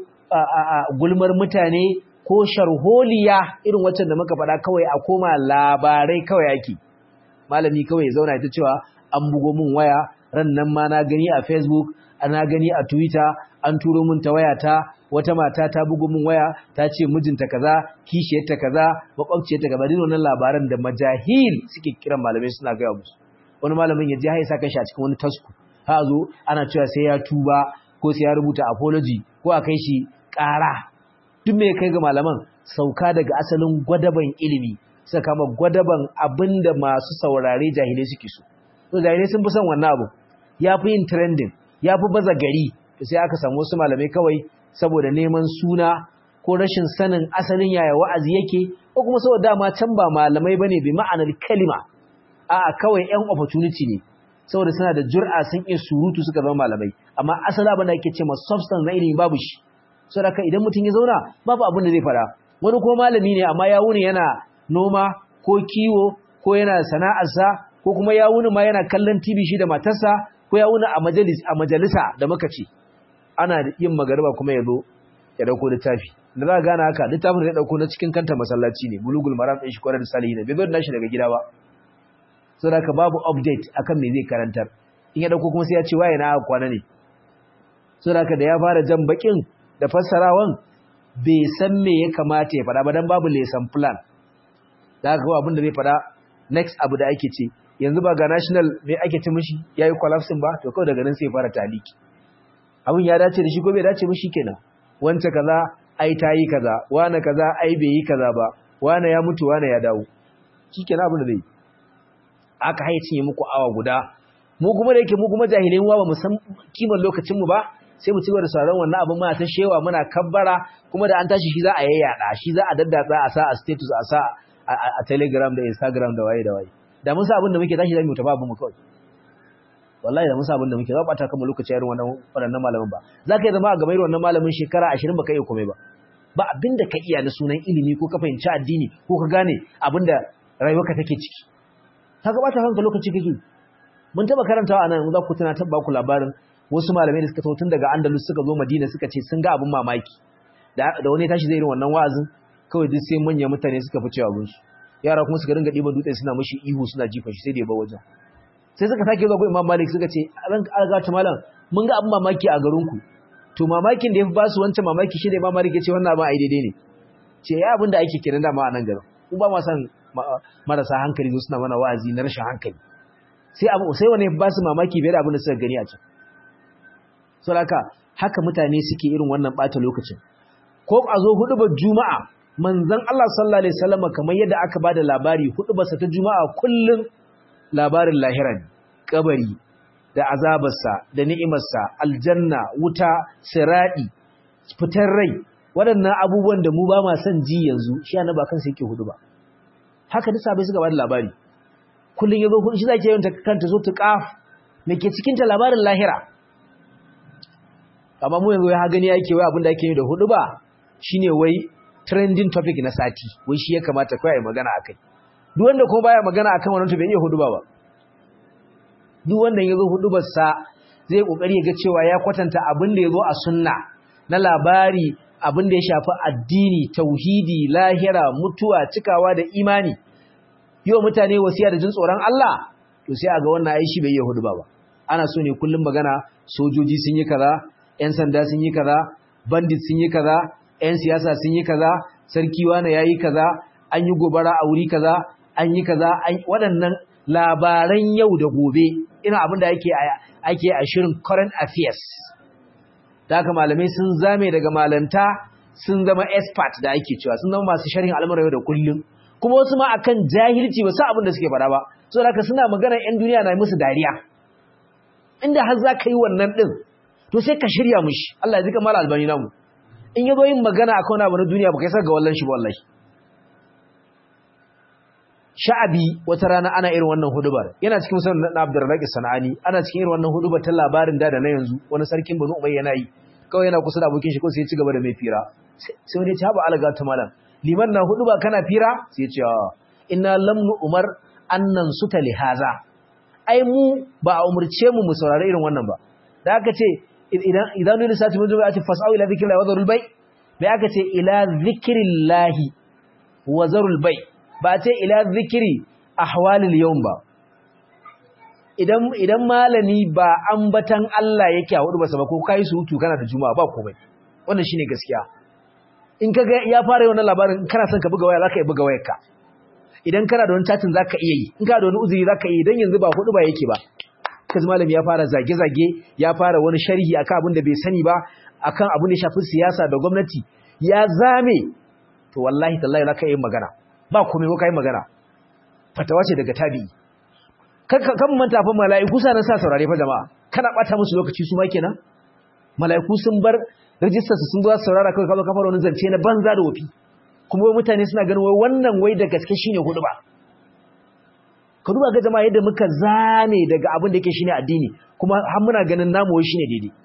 gulmar mutane ko sharholiya irin waccan da muka faɗa kawai a koma labarai kawai ake malami kawai zauna ita cewa an bugo min waya ran nan ma na gani a facebook ana gani a twitter an turo min ta wayata wata mata ta bugu min waya ta ce mijinta kaza kishiyarta kaza makwabciyarta kaza duk wannan labaran da majahil suke kiran malamai suna gaya musu wani malamin ya je ya saka shi a cikin wani tasku ha zo ana cewa sai ya tuba ko sai ya rubuta apology ko a kai shi ƙara duk me kai ga malaman sauka daga asalin gwadaban ilimi suka kama gwadaban abinda masu saurare jahilai suke so to jahilai sun fi son wannan abu ya fi yin trending ya fi baza gari to sai aka samu wasu malamai kawai saboda neman suna ko rashin sanin asalin yaya wa'azi yake ko kuma saboda dama can ba malamai bane bi ma'anar kalima a'a kawai ƴan opportunity ne saboda suna da jur'a sun iya surutu suka zama malamai amma asali abin da ake ce ma substance na ilimi babu shi saboda idan mutum ya zauna babu abin da zai fara wani ko malami ne amma ya wuni yana noma ko kiwo ko yana sana'arsa ko kuma ya wuni ma yana kallon TV shi da matarsa ko ya wuni a majalis a majalisa da muka ce ana yin magariba kuma ya zo ya dauko littafi da za ka gane haka littafin da ya dauko na cikin kanta masallaci ne bulugul maram din shi kwarar da salihin bai zo da shi daga gida ba saboda haka babu update akan me zai karantar in ya dauko kuma sai ya ce waye na kwana ne saboda haka da ya fara jan bakin da fassarawan bai san me ya kamata ya faɗa ba dan babu lesson plan da haka kawai abin da zai faɗa next abu da ake ce yanzu ba ga national me ake ci mishi yayi collapsing ba to kawai daga nan sai ya fara taliki abin ya dace da shi ko bai dace ba kenan wance kaza ai tayi kaza wane kaza ai bai yi kaza ba wane ya mutu wane ya dawo shikenan abin da zai aka haye cinye muku awa guda mu kuma da yake mu kuma jahilai mu ba mu san kiman lokacin mu ba sai mu ci gaba da sauraron wannan abin muna ta shewa muna kabbara kuma da an tashi shi za a yayyada shi za a daddatsa a sa a status a sa a telegram da instagram da waye da waye da mun sa abin da muke tashi zamu tafi abin mu kawai wallahi da mun sa abin da muke za bata kama lokaci irin wannan wannan malamin ba za ka yi zama a gaban wannan malamin shekara 20 baka iya komai ba ba abin da ka iya na sunan ilimi ko ka fahimci addini ko ka gane abin da rayuwarka take ciki kaga bata kanka lokaci kake mun taba karantawa anan za ku tana tabba ku labarin wasu malamai da suka tawo tun daga Andalus suka zo Madina suka ce sun ga abin mamaki da da wani tashi zai irin wannan wa'azin kawai duk sai manyan mutane suka fice abin su yara kuma suka dinga diban dutse suna mishi ihu suna jifa shi sai da ya bar wajen sai suka sake zuwa ga Imam Malik suka ce ran alga ta malam mun ga abin mamaki a garin ku to mamakin da yafi ba su wancan mamaki shi da Imam Malik ya ce wannan abin ai daidai ne ce ya abin da ake kiran dama a nan garin ku ba ma san marasa hankali zo suna mana wa'azi na rashin hankali sai abu sai wani ba su mamaki bai da abin da suka gani a can so haka haka mutane suke irin wannan bata lokacin ko a zo hudubar juma'a manzon Allah sallallahu alaihi wasallam kamar yadda aka bada labari hudubarsa ta juma'a kullun labarin lahira ne kabari da azabarsa da ni'imarsa aljanna wuta siradi fitar rai waɗannan abubuwan da mu ba ma son ji yanzu shi annabi ba kansa yake hudu ba haka duk sabai suka bada labari kullun yazo hudu shi zake yin ta kanta zo tuqaf me ke cikin ta labarin lahira amma mu yanzu ya gani yake wai abin da ake yi da hudu ba shine wai trending topic na sati wai shi ya kamata kai magana akai duk wanda kuma baya magana akan wannan to bai iya hudu ba ba duk wanda yazo hudu ba sa zai kokari ya ga cewa ya kwatanta abin da yazo a sunna na labari abin da ya shafi addini tauhidi lahira mutuwa cikawa da imani yau mutane wasiya da jin tsoron Allah to sai a ga wannan ai shi bai yi hudu ba ba ana so ne kullum magana sojoji sun yi kaza ƴan sanda sun yi kaza bandit sun yi kaza ƴan siyasa sun yi kaza sarki wani yayi kaza an yi gobara a wuri kaza an yi kaza waɗannan labaran yau da gobe ina abin da ake ake a shirin current affairs da haka malamai sun zame daga malanta sun zama expert da ake cewa sun zama masu sharhin al'amuran yau da kullum kuma wasu ma akan jahilci ba su abin da suke fara ba so da haka suna magana yan duniya na musu dariya inda har za ka yi wannan din to sai ka shirya mushi Allah ya zika mala albani namu in yazo yin magana akan wani abu na duniya baka saka ga wallan shi ba wallahi sha'abi wata rana ana irin wannan hudubar yana cikin musamman na Abdurrazzaq Sanani ana cikin irin wannan hudubar ta labarin da da na yanzu wani sarkin Banu Umayya yana yi kawai yana kusa da abokin shi ko sai ya ci gaba da mai fira sai wani ya ci haba alaga ta malam liman na huduba kana fira sai ya ce inna lam umar annan suta lihaza ai mu ba a umurce mu mu saurari irin wannan ba da aka ce idan idan ne sati mun zuwa a ce fasau ila zikrillahi wa zarul bay bai aka ce ila zikrillahi wa zarul bay ba ce ila zikiri ahwalil yawm ba idan idan malami ba ambatan Allah yake a hudu ba ko kai surutu kana da juma'a ba komai wannan shine gaskiya in kaga ya fara wannan labarin kana son ka buga waya zaka yi buga wayarka idan kana da wani chatin zaka iya yi in kana da wani uzuri zaka iya dan yanzu ba hudu ba yake ba kaji malami ya fara zage zage ya fara wani sharhi akan abin da bai sani ba akan abin da ya shafi siyasa da gwamnati ya zame to wallahi tallahi zaka yi magana ba komai ko kai magana fatawa ce daga tabi'i kan manta fa mala'iku sa nan sa saurare fa jama'a kana bata musu lokaci su ma kenan mala'iku sun bar rijistar su sun zo saurara kai ka zo ka fara wani zance na banza da wofi kuma mutane suna ganin wai wannan wai da gaske shine hudu ba ka duba ga jama'a yadda muka zane daga abin da yake shine addini kuma har muna ganin namu wai shine daidai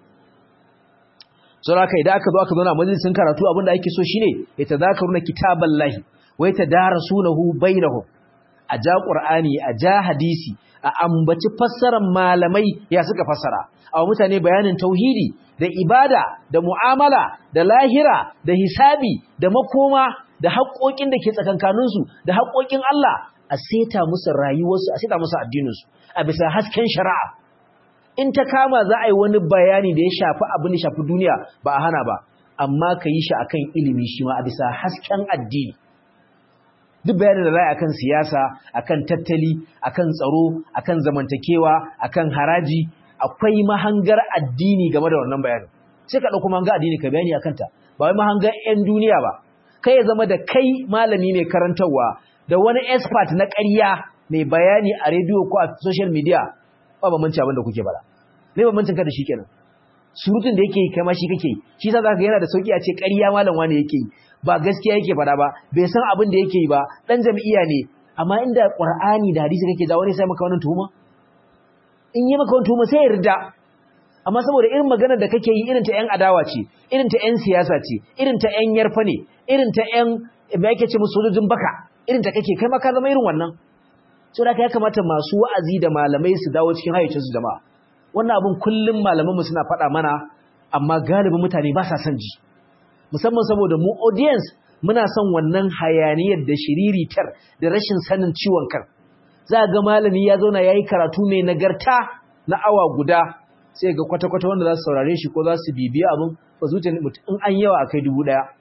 saboda kai idan aka zo aka zauna majalisin karatu abin da ake so shine ya tadakaruna kitaballahi wa yatadarasunahu bainahum a ja qur'ani a ja hadisi a ambaci fassarar malamai ya suka fassara a mutane bayanin tauhidi da ibada da mu'amala da lahira da hisabi da makoma da haƙoƙin da ke tsakankaninsu da haƙoƙin Allah a seta musu rayuwarsu a seta musu addininsu a bisa hasken shari'a in ta kama za a yi wani bayani da ya shafi abin da shafi duniya ba a hana ba amma ka yi shi akan ilimi shi ma a bisa hasken addini duk bayanin da za a akan siyasa akan tattali akan tsaro akan zamantakewa akan haraji akwai mahangar addini game da wannan bayanin sai ka ɗauko mahangar addini ka bayani akan ta ba wai mahangar 'yan duniya ba kai ya zama da kai malami mai karantarwa da wani expert na ƙarya mai bayani a rediyo ko a social media ba bambanci abin da kuke bara me bambancin ka da shi kenan surutun da yake kai ma shi kake shi sa zaka ga yana da sauki a ce ƙarya malam wani yake yi ba gaskiya yake fada ba bai san abin da yake yi ba dan jami'a ne amma inda qur'ani da hadisi kake jawo ne sai maka wannan tuhuma in yi maka wannan tuhuma sai yarda amma saboda irin magana da kake yi irin ta ƴan adawa ce irin ta ƴan siyasa ce irin ta ƴan yarfa ne irin ta ƴan me yake ce musu sojojin baka irin ta kake kai ma ka zama irin wannan saboda ya kamata masu wa'azi da malamai su dawo cikin hayyacin su jama'a wannan abun kullum malaman mu suna faɗa mana amma galibin mutane ba sa son ji musamman saboda mu audience muna son wannan hayaniyar da shiriritar da rashin sanin ciwon kan za ga malami ya zauna yayi karatu mai nagarta na awa guda sai ga kwata-kwata wanda za su saurare shi ko za su bibiya abin ba zuciya mutum in an yawa akai dubu daya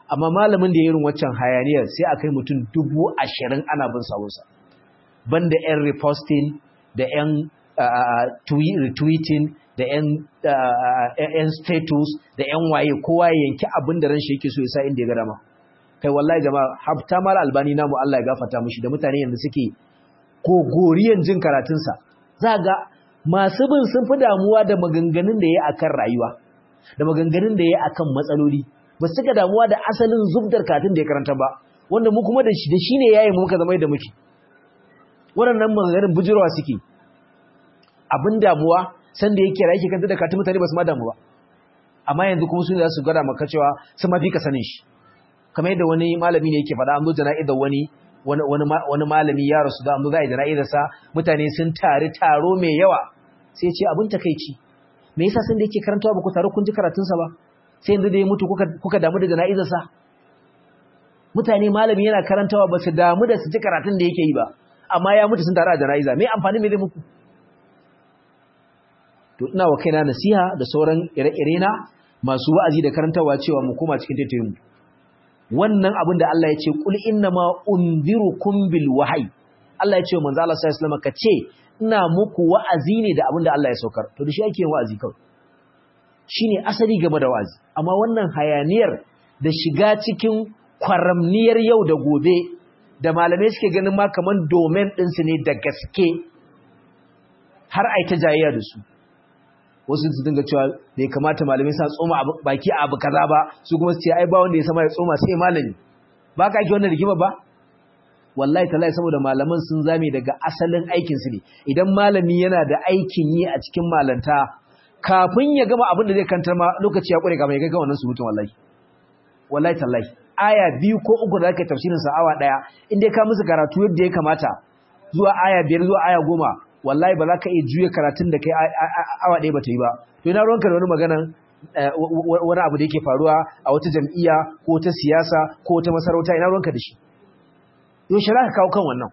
amma malamin da ya irin waccan hayaniyar sai a kai mutum dubu ashirin ana bin sawunsa banda 'yan reposting da 'yan retweeting da 'yan status da 'yan waye kowa ya yanki abin da ran shi yake so ya sa inda ya ga dama kai wallahi jama'a hafta mal albani namu Allah ya gafarta mishi da mutane yanzu suke gogoriyan jin karatunsa za ga masu bin sun fi damuwa da maganganun da ya akan rayuwa da maganganun da ya akan matsaloli ba su cika damuwa da asalin zubdar karatun da ya karanta ba wanda mu kuma da shi da shi ne yayin muka zama da muke waɗannan maganganun bujirwa suke abin damuwa san da yake rayu kanta da karatun mutane ba su ma damu ba amma yanzu kuma su ne za su gwada maka cewa sun mafi ka sanin shi kamar yadda wani malami ne yake faɗa an zo jana'izar wani wani malami ya rasu da an zo za a yi jana'izarsa mutane sun tari taro mai yawa sai ce abin takaici me yasa sun da yake karantawa ba ku taru kun ji karatunsa ba sai yanzu da ya mutu kuka damu da jana'izarsa mutane malami yana karantawa ba su damu da su ji karatun da yake yi ba amma ya mutu sun taru a jana'iza me amfani me zai muku to ina wa kaina nasiha da sauran ire-ire na masu wa'azi da karantawa cewa mu koma cikin taitayin mu wannan abin da Allah ya ce kul innama unzirukum bil wahyi Allah ya ce manzo Allah sallallahu alaihi wasallam ka ce ina muku wa'azi ne da abin da Allah ya saukar to da shi ake yin wa'azi kawai shine asali game da wa'azi amma wannan hayaniyar da shiga cikin kwaramniyar yau da gobe da malamai suke ganin ma kaman domain ɗinsu ne da gaske har ai ta jayayya da su wasu su dinga cewa bai kamata malamai sa tsoma baki a abu kaza ba su kuma su ce ai ba wanda ya sama ya tsoma sai malami ba ka ake wannan rigima ba wallahi tallahi saboda malaman sun zame daga asalin aikin su ne idan malami yana da aikin yi a cikin malanta kafin ya gama abin da zai kantar ma lokaci ya kure kafin ya kai wannan surutun wallahi wallahi tallahi aya biyu ko uku da zaka tafsirin sa awa daya in dai ka musu karatu yadda ya kamata zuwa aya biyar zuwa aya goma wallahi ba za ka iya juya karatun da kai awa ɗaya ba ta yi ba to ina ruwanka da wani magana wani abu da yake faruwa a wata jam'iyya ko ta siyasa ko ta masarauta ina ruwanka da shi yau shi ka kawo kan wannan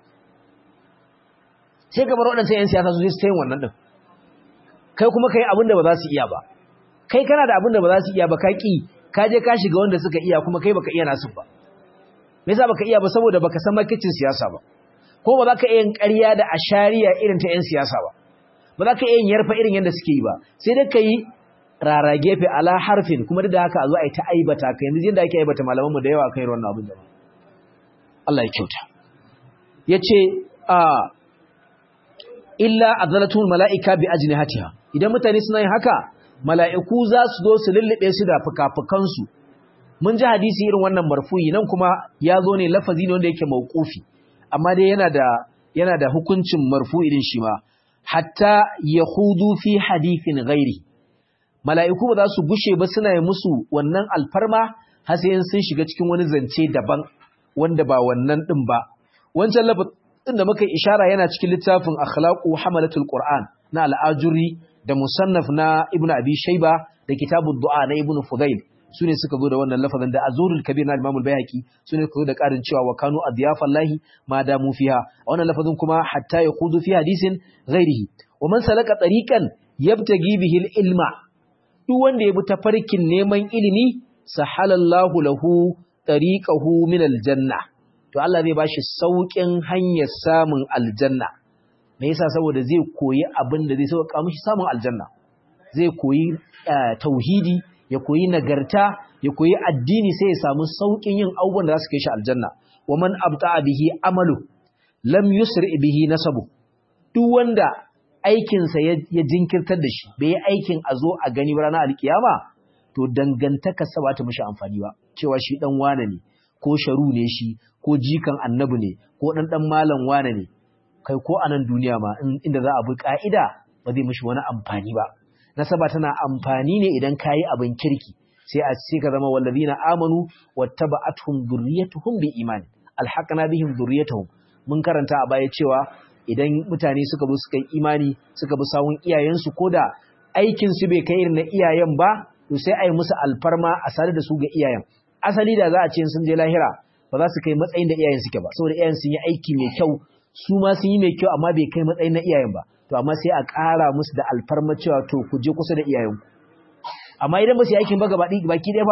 sai ka bar waɗancan 'yan siyasa su sai su ta yin wannan ɗin kai kuma ka yi abin da ba za su iya ba kai kana da abin da ba za su iya ba ka ƙi ka je ka shiga wanda suka iya kuma kai baka iya nasu ba me yasa baka iya ba saboda baka san makicin siyasa ba ko ba za ka iya yin ƙarya da ashariya irin ta 'yan siyasa ba ba za ka iya yin yarfa irin yadda suke yi ba sai dai ka yi rara gefe ala harfin kuma duk da haka a zo a yi ta aibata ka yanzu yadda ake aibata malamanmu da yawa kan yi wannan abin da Allah ya kyauta ya ce a illa azalatul mala'ika bi ajnihatiha idan mutane suna yin haka mala'iku za su zo su lullube su da fuka-fukansu mun ji hadisi irin wannan marfuyi nan kuma ya zo ne lafazi ne wanda yake mauqufi amma dai yana da yana da hukuncin marfu'i din shi ma hatta yahudu fi hadithin ghairi mala'iku ba za su gushe ba suna yi musu wannan alfarma har sai sun shiga cikin wani zance daban wanda ba wannan din ba wancan lafazin da muka ishara yana cikin littafin akhlaqu hamalatul qur'an na al-ajuri da musannaf na ibnu abi shayba da kitabud du'a na ibnu fudail sune suka zo da wannan lafazin da azurul kabir na imamul bayhaqi sune suka zo da karin cewa wa kanu adyafallahi ma damu fiha wannan lafazin kuma hatta yaqudu fi hadisin ghairihi wa man salaka tariqan yabtagi bihi ilma duk wanda ya bi tafarkin neman ilimi sahalallahu lahu tariqahu min aljanna to Allah zai bashi saukin hanyar samun aljanna me yasa saboda zai koyi abin da zai sauka mishi samun aljanna zai koyi tauhidi ya koyi nagarta ya koyi addini sai ya samu saukin yin abubuwan da za su kai shi aljanna wa man abta'a bihi amalu lam yusri bihi nasabu duk wanda aikinsa ya jinkirtar da shi bai yi aikin a zo a gani ranar alkiyama to dangantaka sa ba ta mishi amfani ba cewa shi dan wane ne ko sharu ne shi ko jikan annabi ne ko dan dan malam wane ne kai ko a nan duniya ma inda za a bi ka'ida ba zai mishi wani amfani ba nasaba tana amfani ne idan kayi abin kirki sai a ce ka zama wallazina amanu wattaba'atuhum dhurriyyatuhum bi iman alhaqna bihim dhurriyyatuhum mun karanta a baya cewa idan mutane suka bi suka yi imani suka bi sawun iyayensu koda aikin su bai kai irin na iyayen ba to sai ai musu alfarma a sare da su ga iyayen asali da za a ce sun je lahira ba za su kai matsayin da iyayen suke ba saboda iyayen sun yi aiki mai kyau su ma sun yi mai kyau amma bai kai matsayin na iyayen ba to amma sai a ƙara musu da alfarma cewa to ku je kusa da iyayenku amma idan ba su yi aikin ba gaba baki ɗaya ba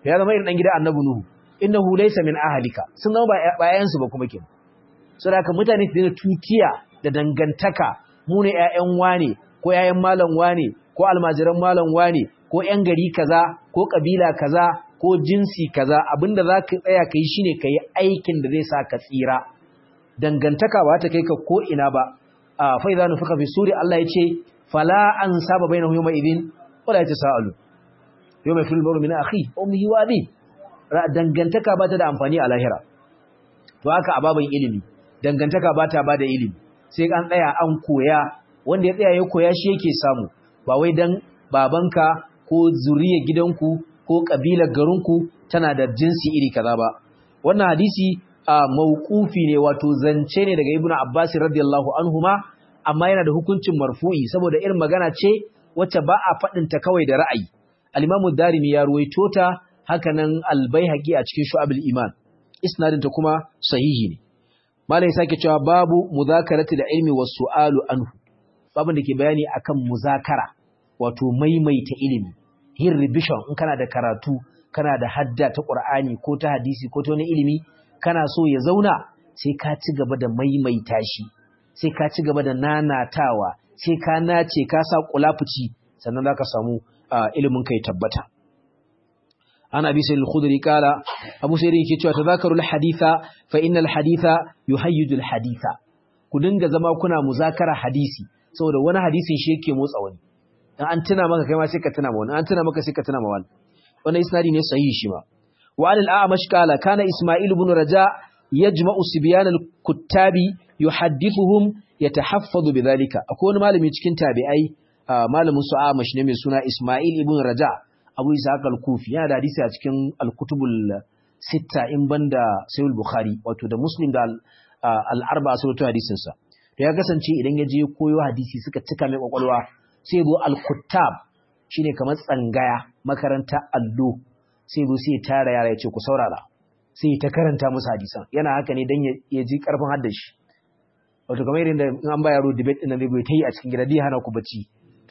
ya zama irin dan gida annabi nuhu innahu laysa min ahlika sun zama ba yayansu ba kuma kenan saboda haka mutane su tutiya da dangantaka mu ne ƴaƴan wane ko ƴaƴan malam wane ko almajiran malam wane ko ƴan gari kaza ko kabila kaza ko jinsi kaza abinda za ka tsaya ka yi shine ka yi aikin da zai sa ka tsira dangantaka ba ta kai ka ko ina ba a fa idza nufika fi suri Allah ya ce fala an saba bainahu yawma idin wala yatasaalu yawma fil baru min akhi ummihi wa abi dangantaka ba ta da amfani a lahira to haka ababan ilimi dangantaka ba ta ba da ilimi sai an tsaya an koya wanda ya tsaya ya koya shi yake samu ba wai dan babanka ko zuriyar gidanku ko kabilar garinku tana da jinsi iri kaza ba wannan hadisi a mauqufi ne wato zance ne daga ibnu abbas radiyallahu anhuma amma yana da hukuncin marfu'i saboda irin magana ce wacce ba a fadin ta kawai da ra'ayi al-imamu darimi ya ruwaito ta hakanan al-baihaqi a cikin shu'abul iman isnadin ta kuma sahihi ne malai sake cewa babu muzakarati da ilmi was su'alu anhu babin da ke bayani akan muzakara wato maimaita ilimi yin revision in kana da karatu kana da hadda ta Qur'ani ko ta hadisi ko ta wani ilimi kana so ya zauna sai ka ci gaba da maimaita shi sai ka ci gaba da nanatawa sai ka nace ka sa kulafuci sannan zaka samu ilimin kai tabbata ana abi sayyid al-khudri kala abu sayyid yake cewa tadhakaru al-haditha fa innal haditha yuhayyiju al-haditha ku dinga zama kuna muzakara hadisi saboda wani hadisin shi yake motsa wani dan an tuna maka kai ma sai ka tuna ma wani an tuna maka sai ka tuna ma wani wannan isnadi ne sahihi shi ma wa al a'mash qala kana isma'il ibn raja yajma'u sibyan al kuttabi yuhaddithuhum yatahaffadhu bidhalika akwai wani malami cikin tabi'ai malamin su a'mash ne mai suna isma'il ibn raja abu ishaq al kufi yana da hadisi a cikin al kutubul sitta in banda sahih bukhari wato da muslim da al arba'a sun hadisin sa da ya kasance idan ya je koyo hadisi suka cika mai kwakwalwa sai zo al-kuttab shine kamar tsangaya makaranta allo sai zo sai tara yara ya ce ku saurara sai ta karanta musu hadisan yana haka ne dan ya ji karfin haddashi wato kamar irin da in an ba yaro debate din nan zai ta yi a cikin gida dai hana ku bacci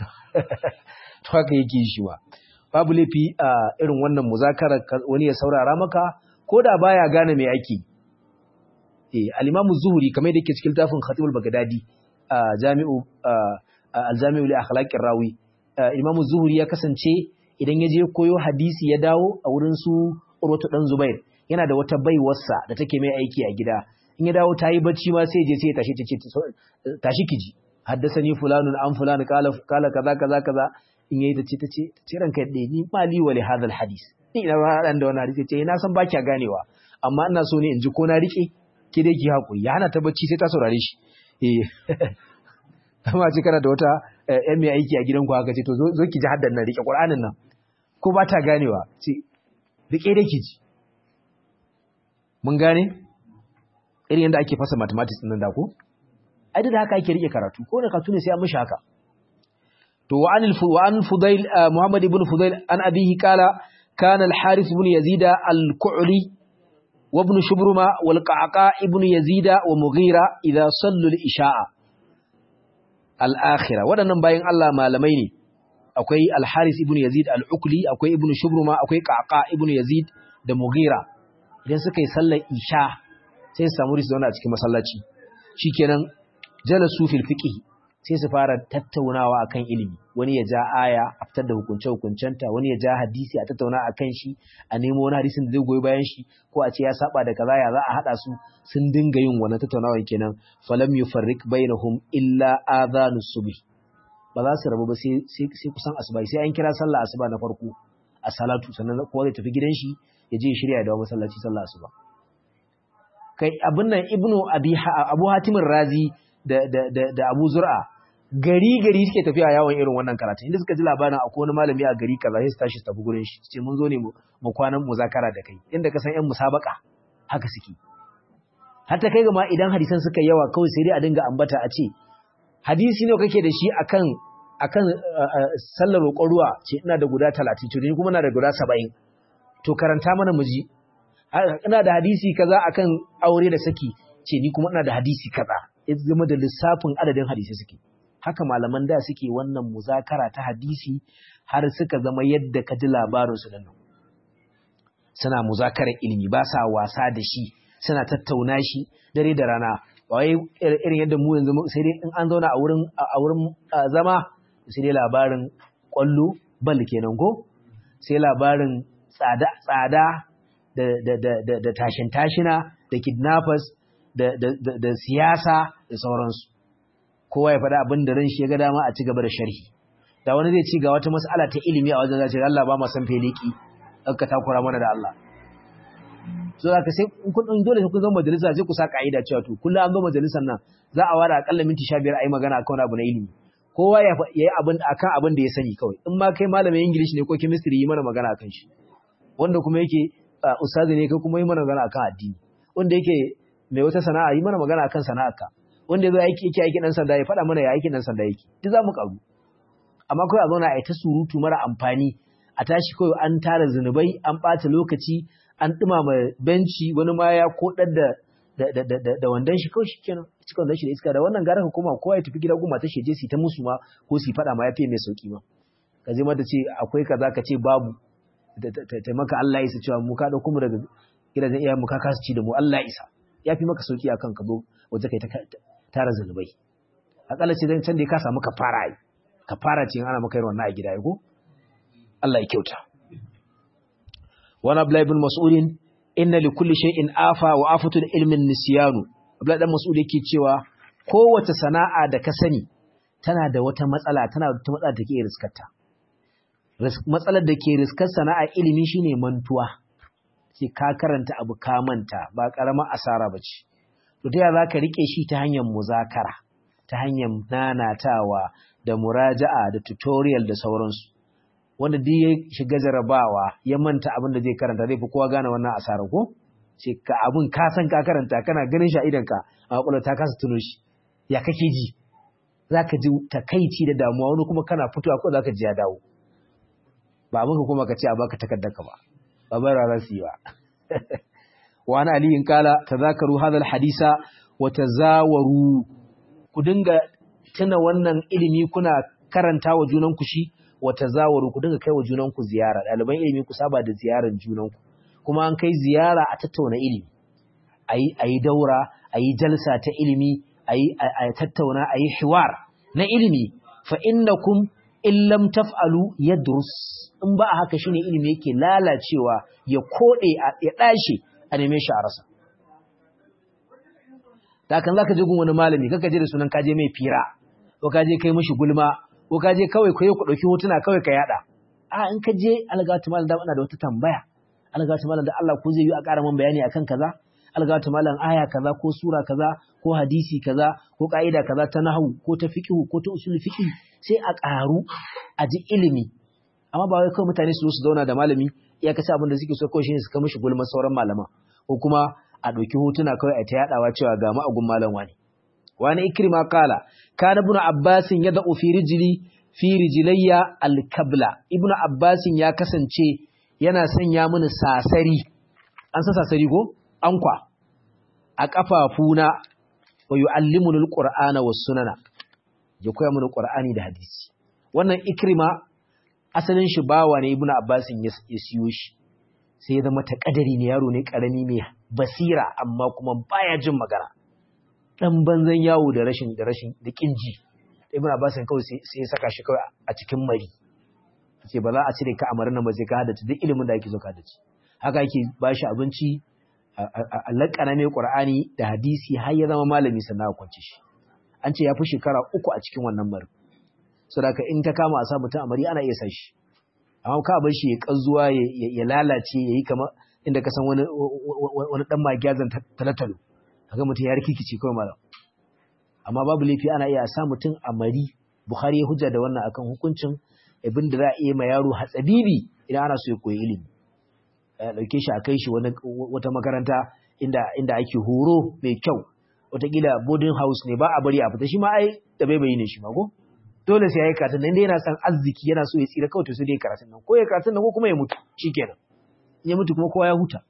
to haka yake shi wa babu laifi a irin wannan muzakara wani ya saurara maka ko da baya gane me ake eh al-Imam Zuhri kamar da yake cikin tafin Khatib al-Baghdadi jami'u al-Jami'u li akhlaqir rawi Imam Zuhri ya kasance idan ya je koyo hadisi ya dawo a wurin su Urwatu dan Zubair yana da wata baiwarsa da take mai aiki a gida in ya dawo tayi bacci ma sai je sai ya tashi tace tashi kiji haddasani fulanun an fulan kala kala kaza kaza kaza in yayi tace tace tace ranka dai ni mali wa li hadha al-hadis ni ina ba dan da wannan hadisi ce na san baki ganewa amma ina so ne in ji ko na rike ki dai ki hakuri ya hana ta bacci sai ta saurare shi eh amma ce kana da wata ƴan mai aiki a gidanku haka ce to zo ki ji haddan nan rike Qur'anin nan ko ba ta ganewa ce rike dai ki ji mun gane irin yadda ake fasa mathematics din nan da ko ai da haka ake rike karatu ko da karatu ne sai an mishi haka to wa an wa an fudail muhammad ibn fudail an abihi qala kana al-harith ibn yazid al-ku'li وابن شبرمة والقعقاء ابن يزيد ومغيرة إذا صلوا الإشاء الآخرة ودنا باين الله ما لميني أكوي الحارث ابن يزيد العقلي أكوي ابن شبرمة أكوي قعقاء ابن يزيد da Mughira idan suka yi sallar isha sai su samu zauna a cikin masallaci shikenan jalasu fil fiqh sai su fara tattaunawa akan ilimi wani ya ja aya a fitar da hukunce hukuncenta wani ya ja hadisi a tattauna akan shi a nemo wani hadisin da zai goyi bayan shi ko a ce ya saba da kaza ya za a hada su sun dinga yin wannan tattaunawa kenan falam yufarriq bainahum illa adhanus subh ba za su rabu ba sai sai kusan asuba sai an kira sallah asuba na farko a salatu sannan kowa zai tafi gidan shi ya je shirya da masallaci sallah asuba kai abin nan ibnu abi abu hatim razi da da da abu zur'a gari gari suke tafiya yawon irin wannan karatu inda suka ji labarin akwai wani malami a gari kaza sai su tashi su tafi gurin shi ce mun zo ne mu kwanan muzakara da kai inda ka san yan musabaka haka suke hatta kai ga ma idan hadisan suka yawa kawai sai dai a dinga ambata a ce hadisi ne kake da shi akan akan sallar roƙon ruwa ce ina da guda 30 to ni kuma ina da guda 70 to karanta mana muji ina da hadisi kaza akan aure da saki ce ni kuma ina da hadisi kaza ya zama da lissafin adadin hadisi suke haka malaman da suke wannan muzakara ta hadisi har suka zama yadda ka ji labarin su nan suna muzakarar ilimi ba sa wasa da shi suna tattauna shi dare da rana wai irin yadda mu yanzu sai dai in an zauna a wurin a wurin zama sai dai labarin kwallo bal kenan ko sai labarin tsada tsada da da da da tashin tashina da kidnappers da da da siyasa da sauransu kowa ya faɗa abin da ran shi ya ga dama a ci gaba da sharhi da wani zai ci ga wata mas'ala ta ilimi a wajen zai Allah ba mu san feliki ka takura mana da Allah so za ka sai kun dole sai kun zama majalisa sai ku sa ka'ida cewa to kullum an zo majalisar nan za a ware akalla minti 15 ayi magana akan abu na ilimi kowa ya yi abin akan abin da ya sani kawai in ma kai malamin English ne ko chemistry yi mana magana akan shi wanda kuma yake ustazi ne kai kuma yi mana magana akan addini wanda yake mai wata sana'a yi mana magana akan sana'arka wanda yazo aiki yake aiki dan sanda ya faɗa mana ya aiki dan sanda yake duk za mu karu amma kawai a zauna a yi ta surutu mara amfani a tashi kawai an tara zunubai an ɓata lokaci an ɗumama benci wani ma ya koɗar da da wandon shi kawai shikenan cikin wandon shi da iska da wannan gara hukuma kowa ya tafi gida goma ta sheje su ta musu ma ko su faɗa ma ya fiye mai sauki ma ka je mata ce akwai kaza ka ce babu ta maka Allah ya isa cewa mu ka ɗauko mu daga gidajen iyayen mu ka kasa ci da mu Allah ya isa ya fi maka sauki akan ka zo waje kai ta tara zunubai akalla ce dan can da ka samu kafara ai kafara ce ana maka yin wannan a gida ko Allah ya kyauta wani Abdullahi bin Mas'udin inna li kulli shay'in afa wa afatul ilmin nisyanu Abdullahi dan Mas'ud yake cewa kowace sana'a da ka sani tana da wata matsala tana da wata matsala da ke riskarta matsalar da ke riskar sana'a ilimi shine mantuwa ce ka karanta abu ka manta ba karamar asara bace to ta za ka rike shi ta hanyar muzakara ta hanyar nanatawa da muraja'a da tutorial da sauransu wanda duk ya shiga jarabawa ya manta abin da zai karanta zai fi kowa gane wannan asarar ko ce ka abin ka san ka karanta kana ganin shi a idanka a kwakwalwa ta kasa tuno shi ya kake ji za ka ji takaici da damuwa wani kuma kana fitowa ko za ka ji ya dawo ba abin ka kuma ka ce a baka takardarka ba ba bai rara su yi ba wa ana aliyin kala tazakaru hadal hadisa wa tazawaru ku dinga tuna wannan ilimi kuna karanta wa junanku shi wa tazawaru ku dinga kai wa junanku ziyara ɗaliban ilimi ku saba da ziyaran junanku kuma an kai ziyara a tattauna ilimi ayi ayi daura ayi jalsa ta ilimi ayi a tattauna ayi hiwar na ilimi fa innakum in lam taf'alu yadrus in ba a haka shine ilimi yake lalacewa ya kode ya dashe a neme shi a rasa da kan zaka je gun wani malami kaka je da sunan kaje mai fira ko kaje kai mishi gulma ko kaje kawai kai ku dauki hotuna kawai ka yada a in ka je algatu malam da ina da wata tambaya algatu malam da Allah ko zai yi a ƙara man bayani akan kaza algatu malam aya kaza ko sura kaza ko hadisi kaza ko ka'ida kaza ta nahwu ko ta fiqh ko ta usul fiqh sai a ƙaru a ji ilimi amma ba wai kawai mutane su zo su zauna da malami iya kace abin da suke so kawai shine su kai mishi gulma sauran malama ko kuma a ɗauki hotuna kawai a ta yaɗawa cewa ga ma'agun malam wani. Wani ikrima kala, kana ibn Abbasin ya da'u fi rijili fi rijilayya alkabla. Ibn Abbasin ya kasance yana sanya mini sasari, an san sasari ko? Ankwa, a ƙafafuna wa yu'allimuni alqur'ana was sunana. Ya koya mini Qur'ani da hadisi. Wannan ikrima asalin shi bawa ne Ibn Abbasin ya siyo shi. sai ya zama takadari ne yaro ne karami mai basira amma kuma baya jin magana dan banzan yawo da rashin da rashin da kinji ibn abbas kawai sai ya saka shi kawai a cikin mari ce ba za a cire ka amarin nan ba sai ka hadace duk ilimin da ake so ka hadace haka yake ba shi abinci a lakana mai qur'ani da hadisi har ya zama malami sannan a kwance shi an ce ya fi shekara uku a cikin wannan mari saboda in ta kama a sa mutum amari ana iya sa shi amma ka bar shi ya kanzuwa ya lalace ya yi kama inda ka san wani wani dan magiyazan talatalo kaga mutum ya rikikice kawai malam amma babu laifi ana iya sa mutum a mari bukhari ya hujja da wannan akan hukuncin abin da za a iya ma yaro hatsabibi idan ana so ya koyi ilimi ya dauke shi a kai shi wata makaranta inda inda ake horo mai kyau wataƙila boarding house ne ba a bari a fita shi ma ai da bai bayi ne shi ma ko dole sai ya yi karatun nan yana san arziki yana so ya tsira kawai to sai dai karatun nan ko ya karatun nan ko kuma ya mutu shikenan in ya mutu kuma kowa ya huta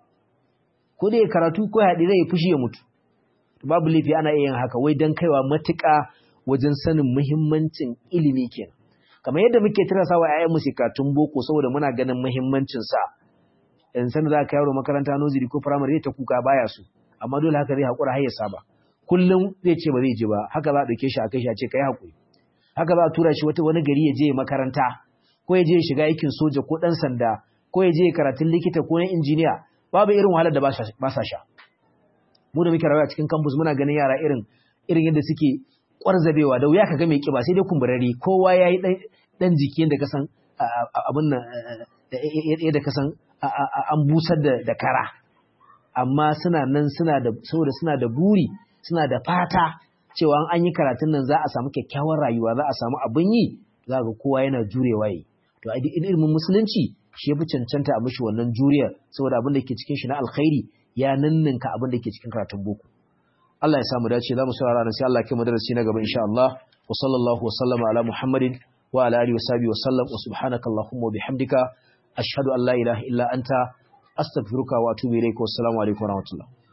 ko dai ya karatu ko ya haɗi zai fushi ya mutu babu laifi ana iya yin haka wai dan kaiwa matuƙa wajen sanin muhimmancin ilimi kenan kamar yadda muke tirasa wa ƴaƴan mu karatun boko saboda muna ganin muhimmancin sa in san za ka yaro makaranta nursery ko primary ta kuka baya so amma dole haka zai hakura har ya saba kullum zai ce ba zai je ba haka za a dauke shi a kai shi a ce kai hakuri haka za a tura shi wata wani gari ya je makaranta ko ya je shiga aikin soja ko dan sanda ko ya je karatun likita ko na injiniya babu irin wahalar da ba sa sha mu da muke rayuwa cikin campus muna ganin yara irin irin yadda suke kwarzabewa da wuya ka ga mai kiba sai dai kumburari kowa yayi dan dan jiki yadda ka san abin nan yadda ka san an busar da da kara amma suna nan suna da saboda suna da buri suna da fata cewa an yi karatun nan za a samu kyakkyawar rayuwa za a samu abin yi za ga kowa yana jurewa yi to a ilimin musulunci shi yafi cancanta a mishi wannan juriyar saboda abin da ke cikin shi na alkhairi ya ninninka abin da ke cikin karatun boko Allah ya samu dace za mu saurara nan sai Allah ya kai mu darasi na gaba insha Allah wa sallallahu wa sallama ala Muhammadin wa ala alihi wa sahbihi wa sallam wa subhanaka allahumma wa bihamdika ashhadu an la ilaha illa anta astaghfiruka wa atubu ilayka wa assalamu alaikum wa rahmatullah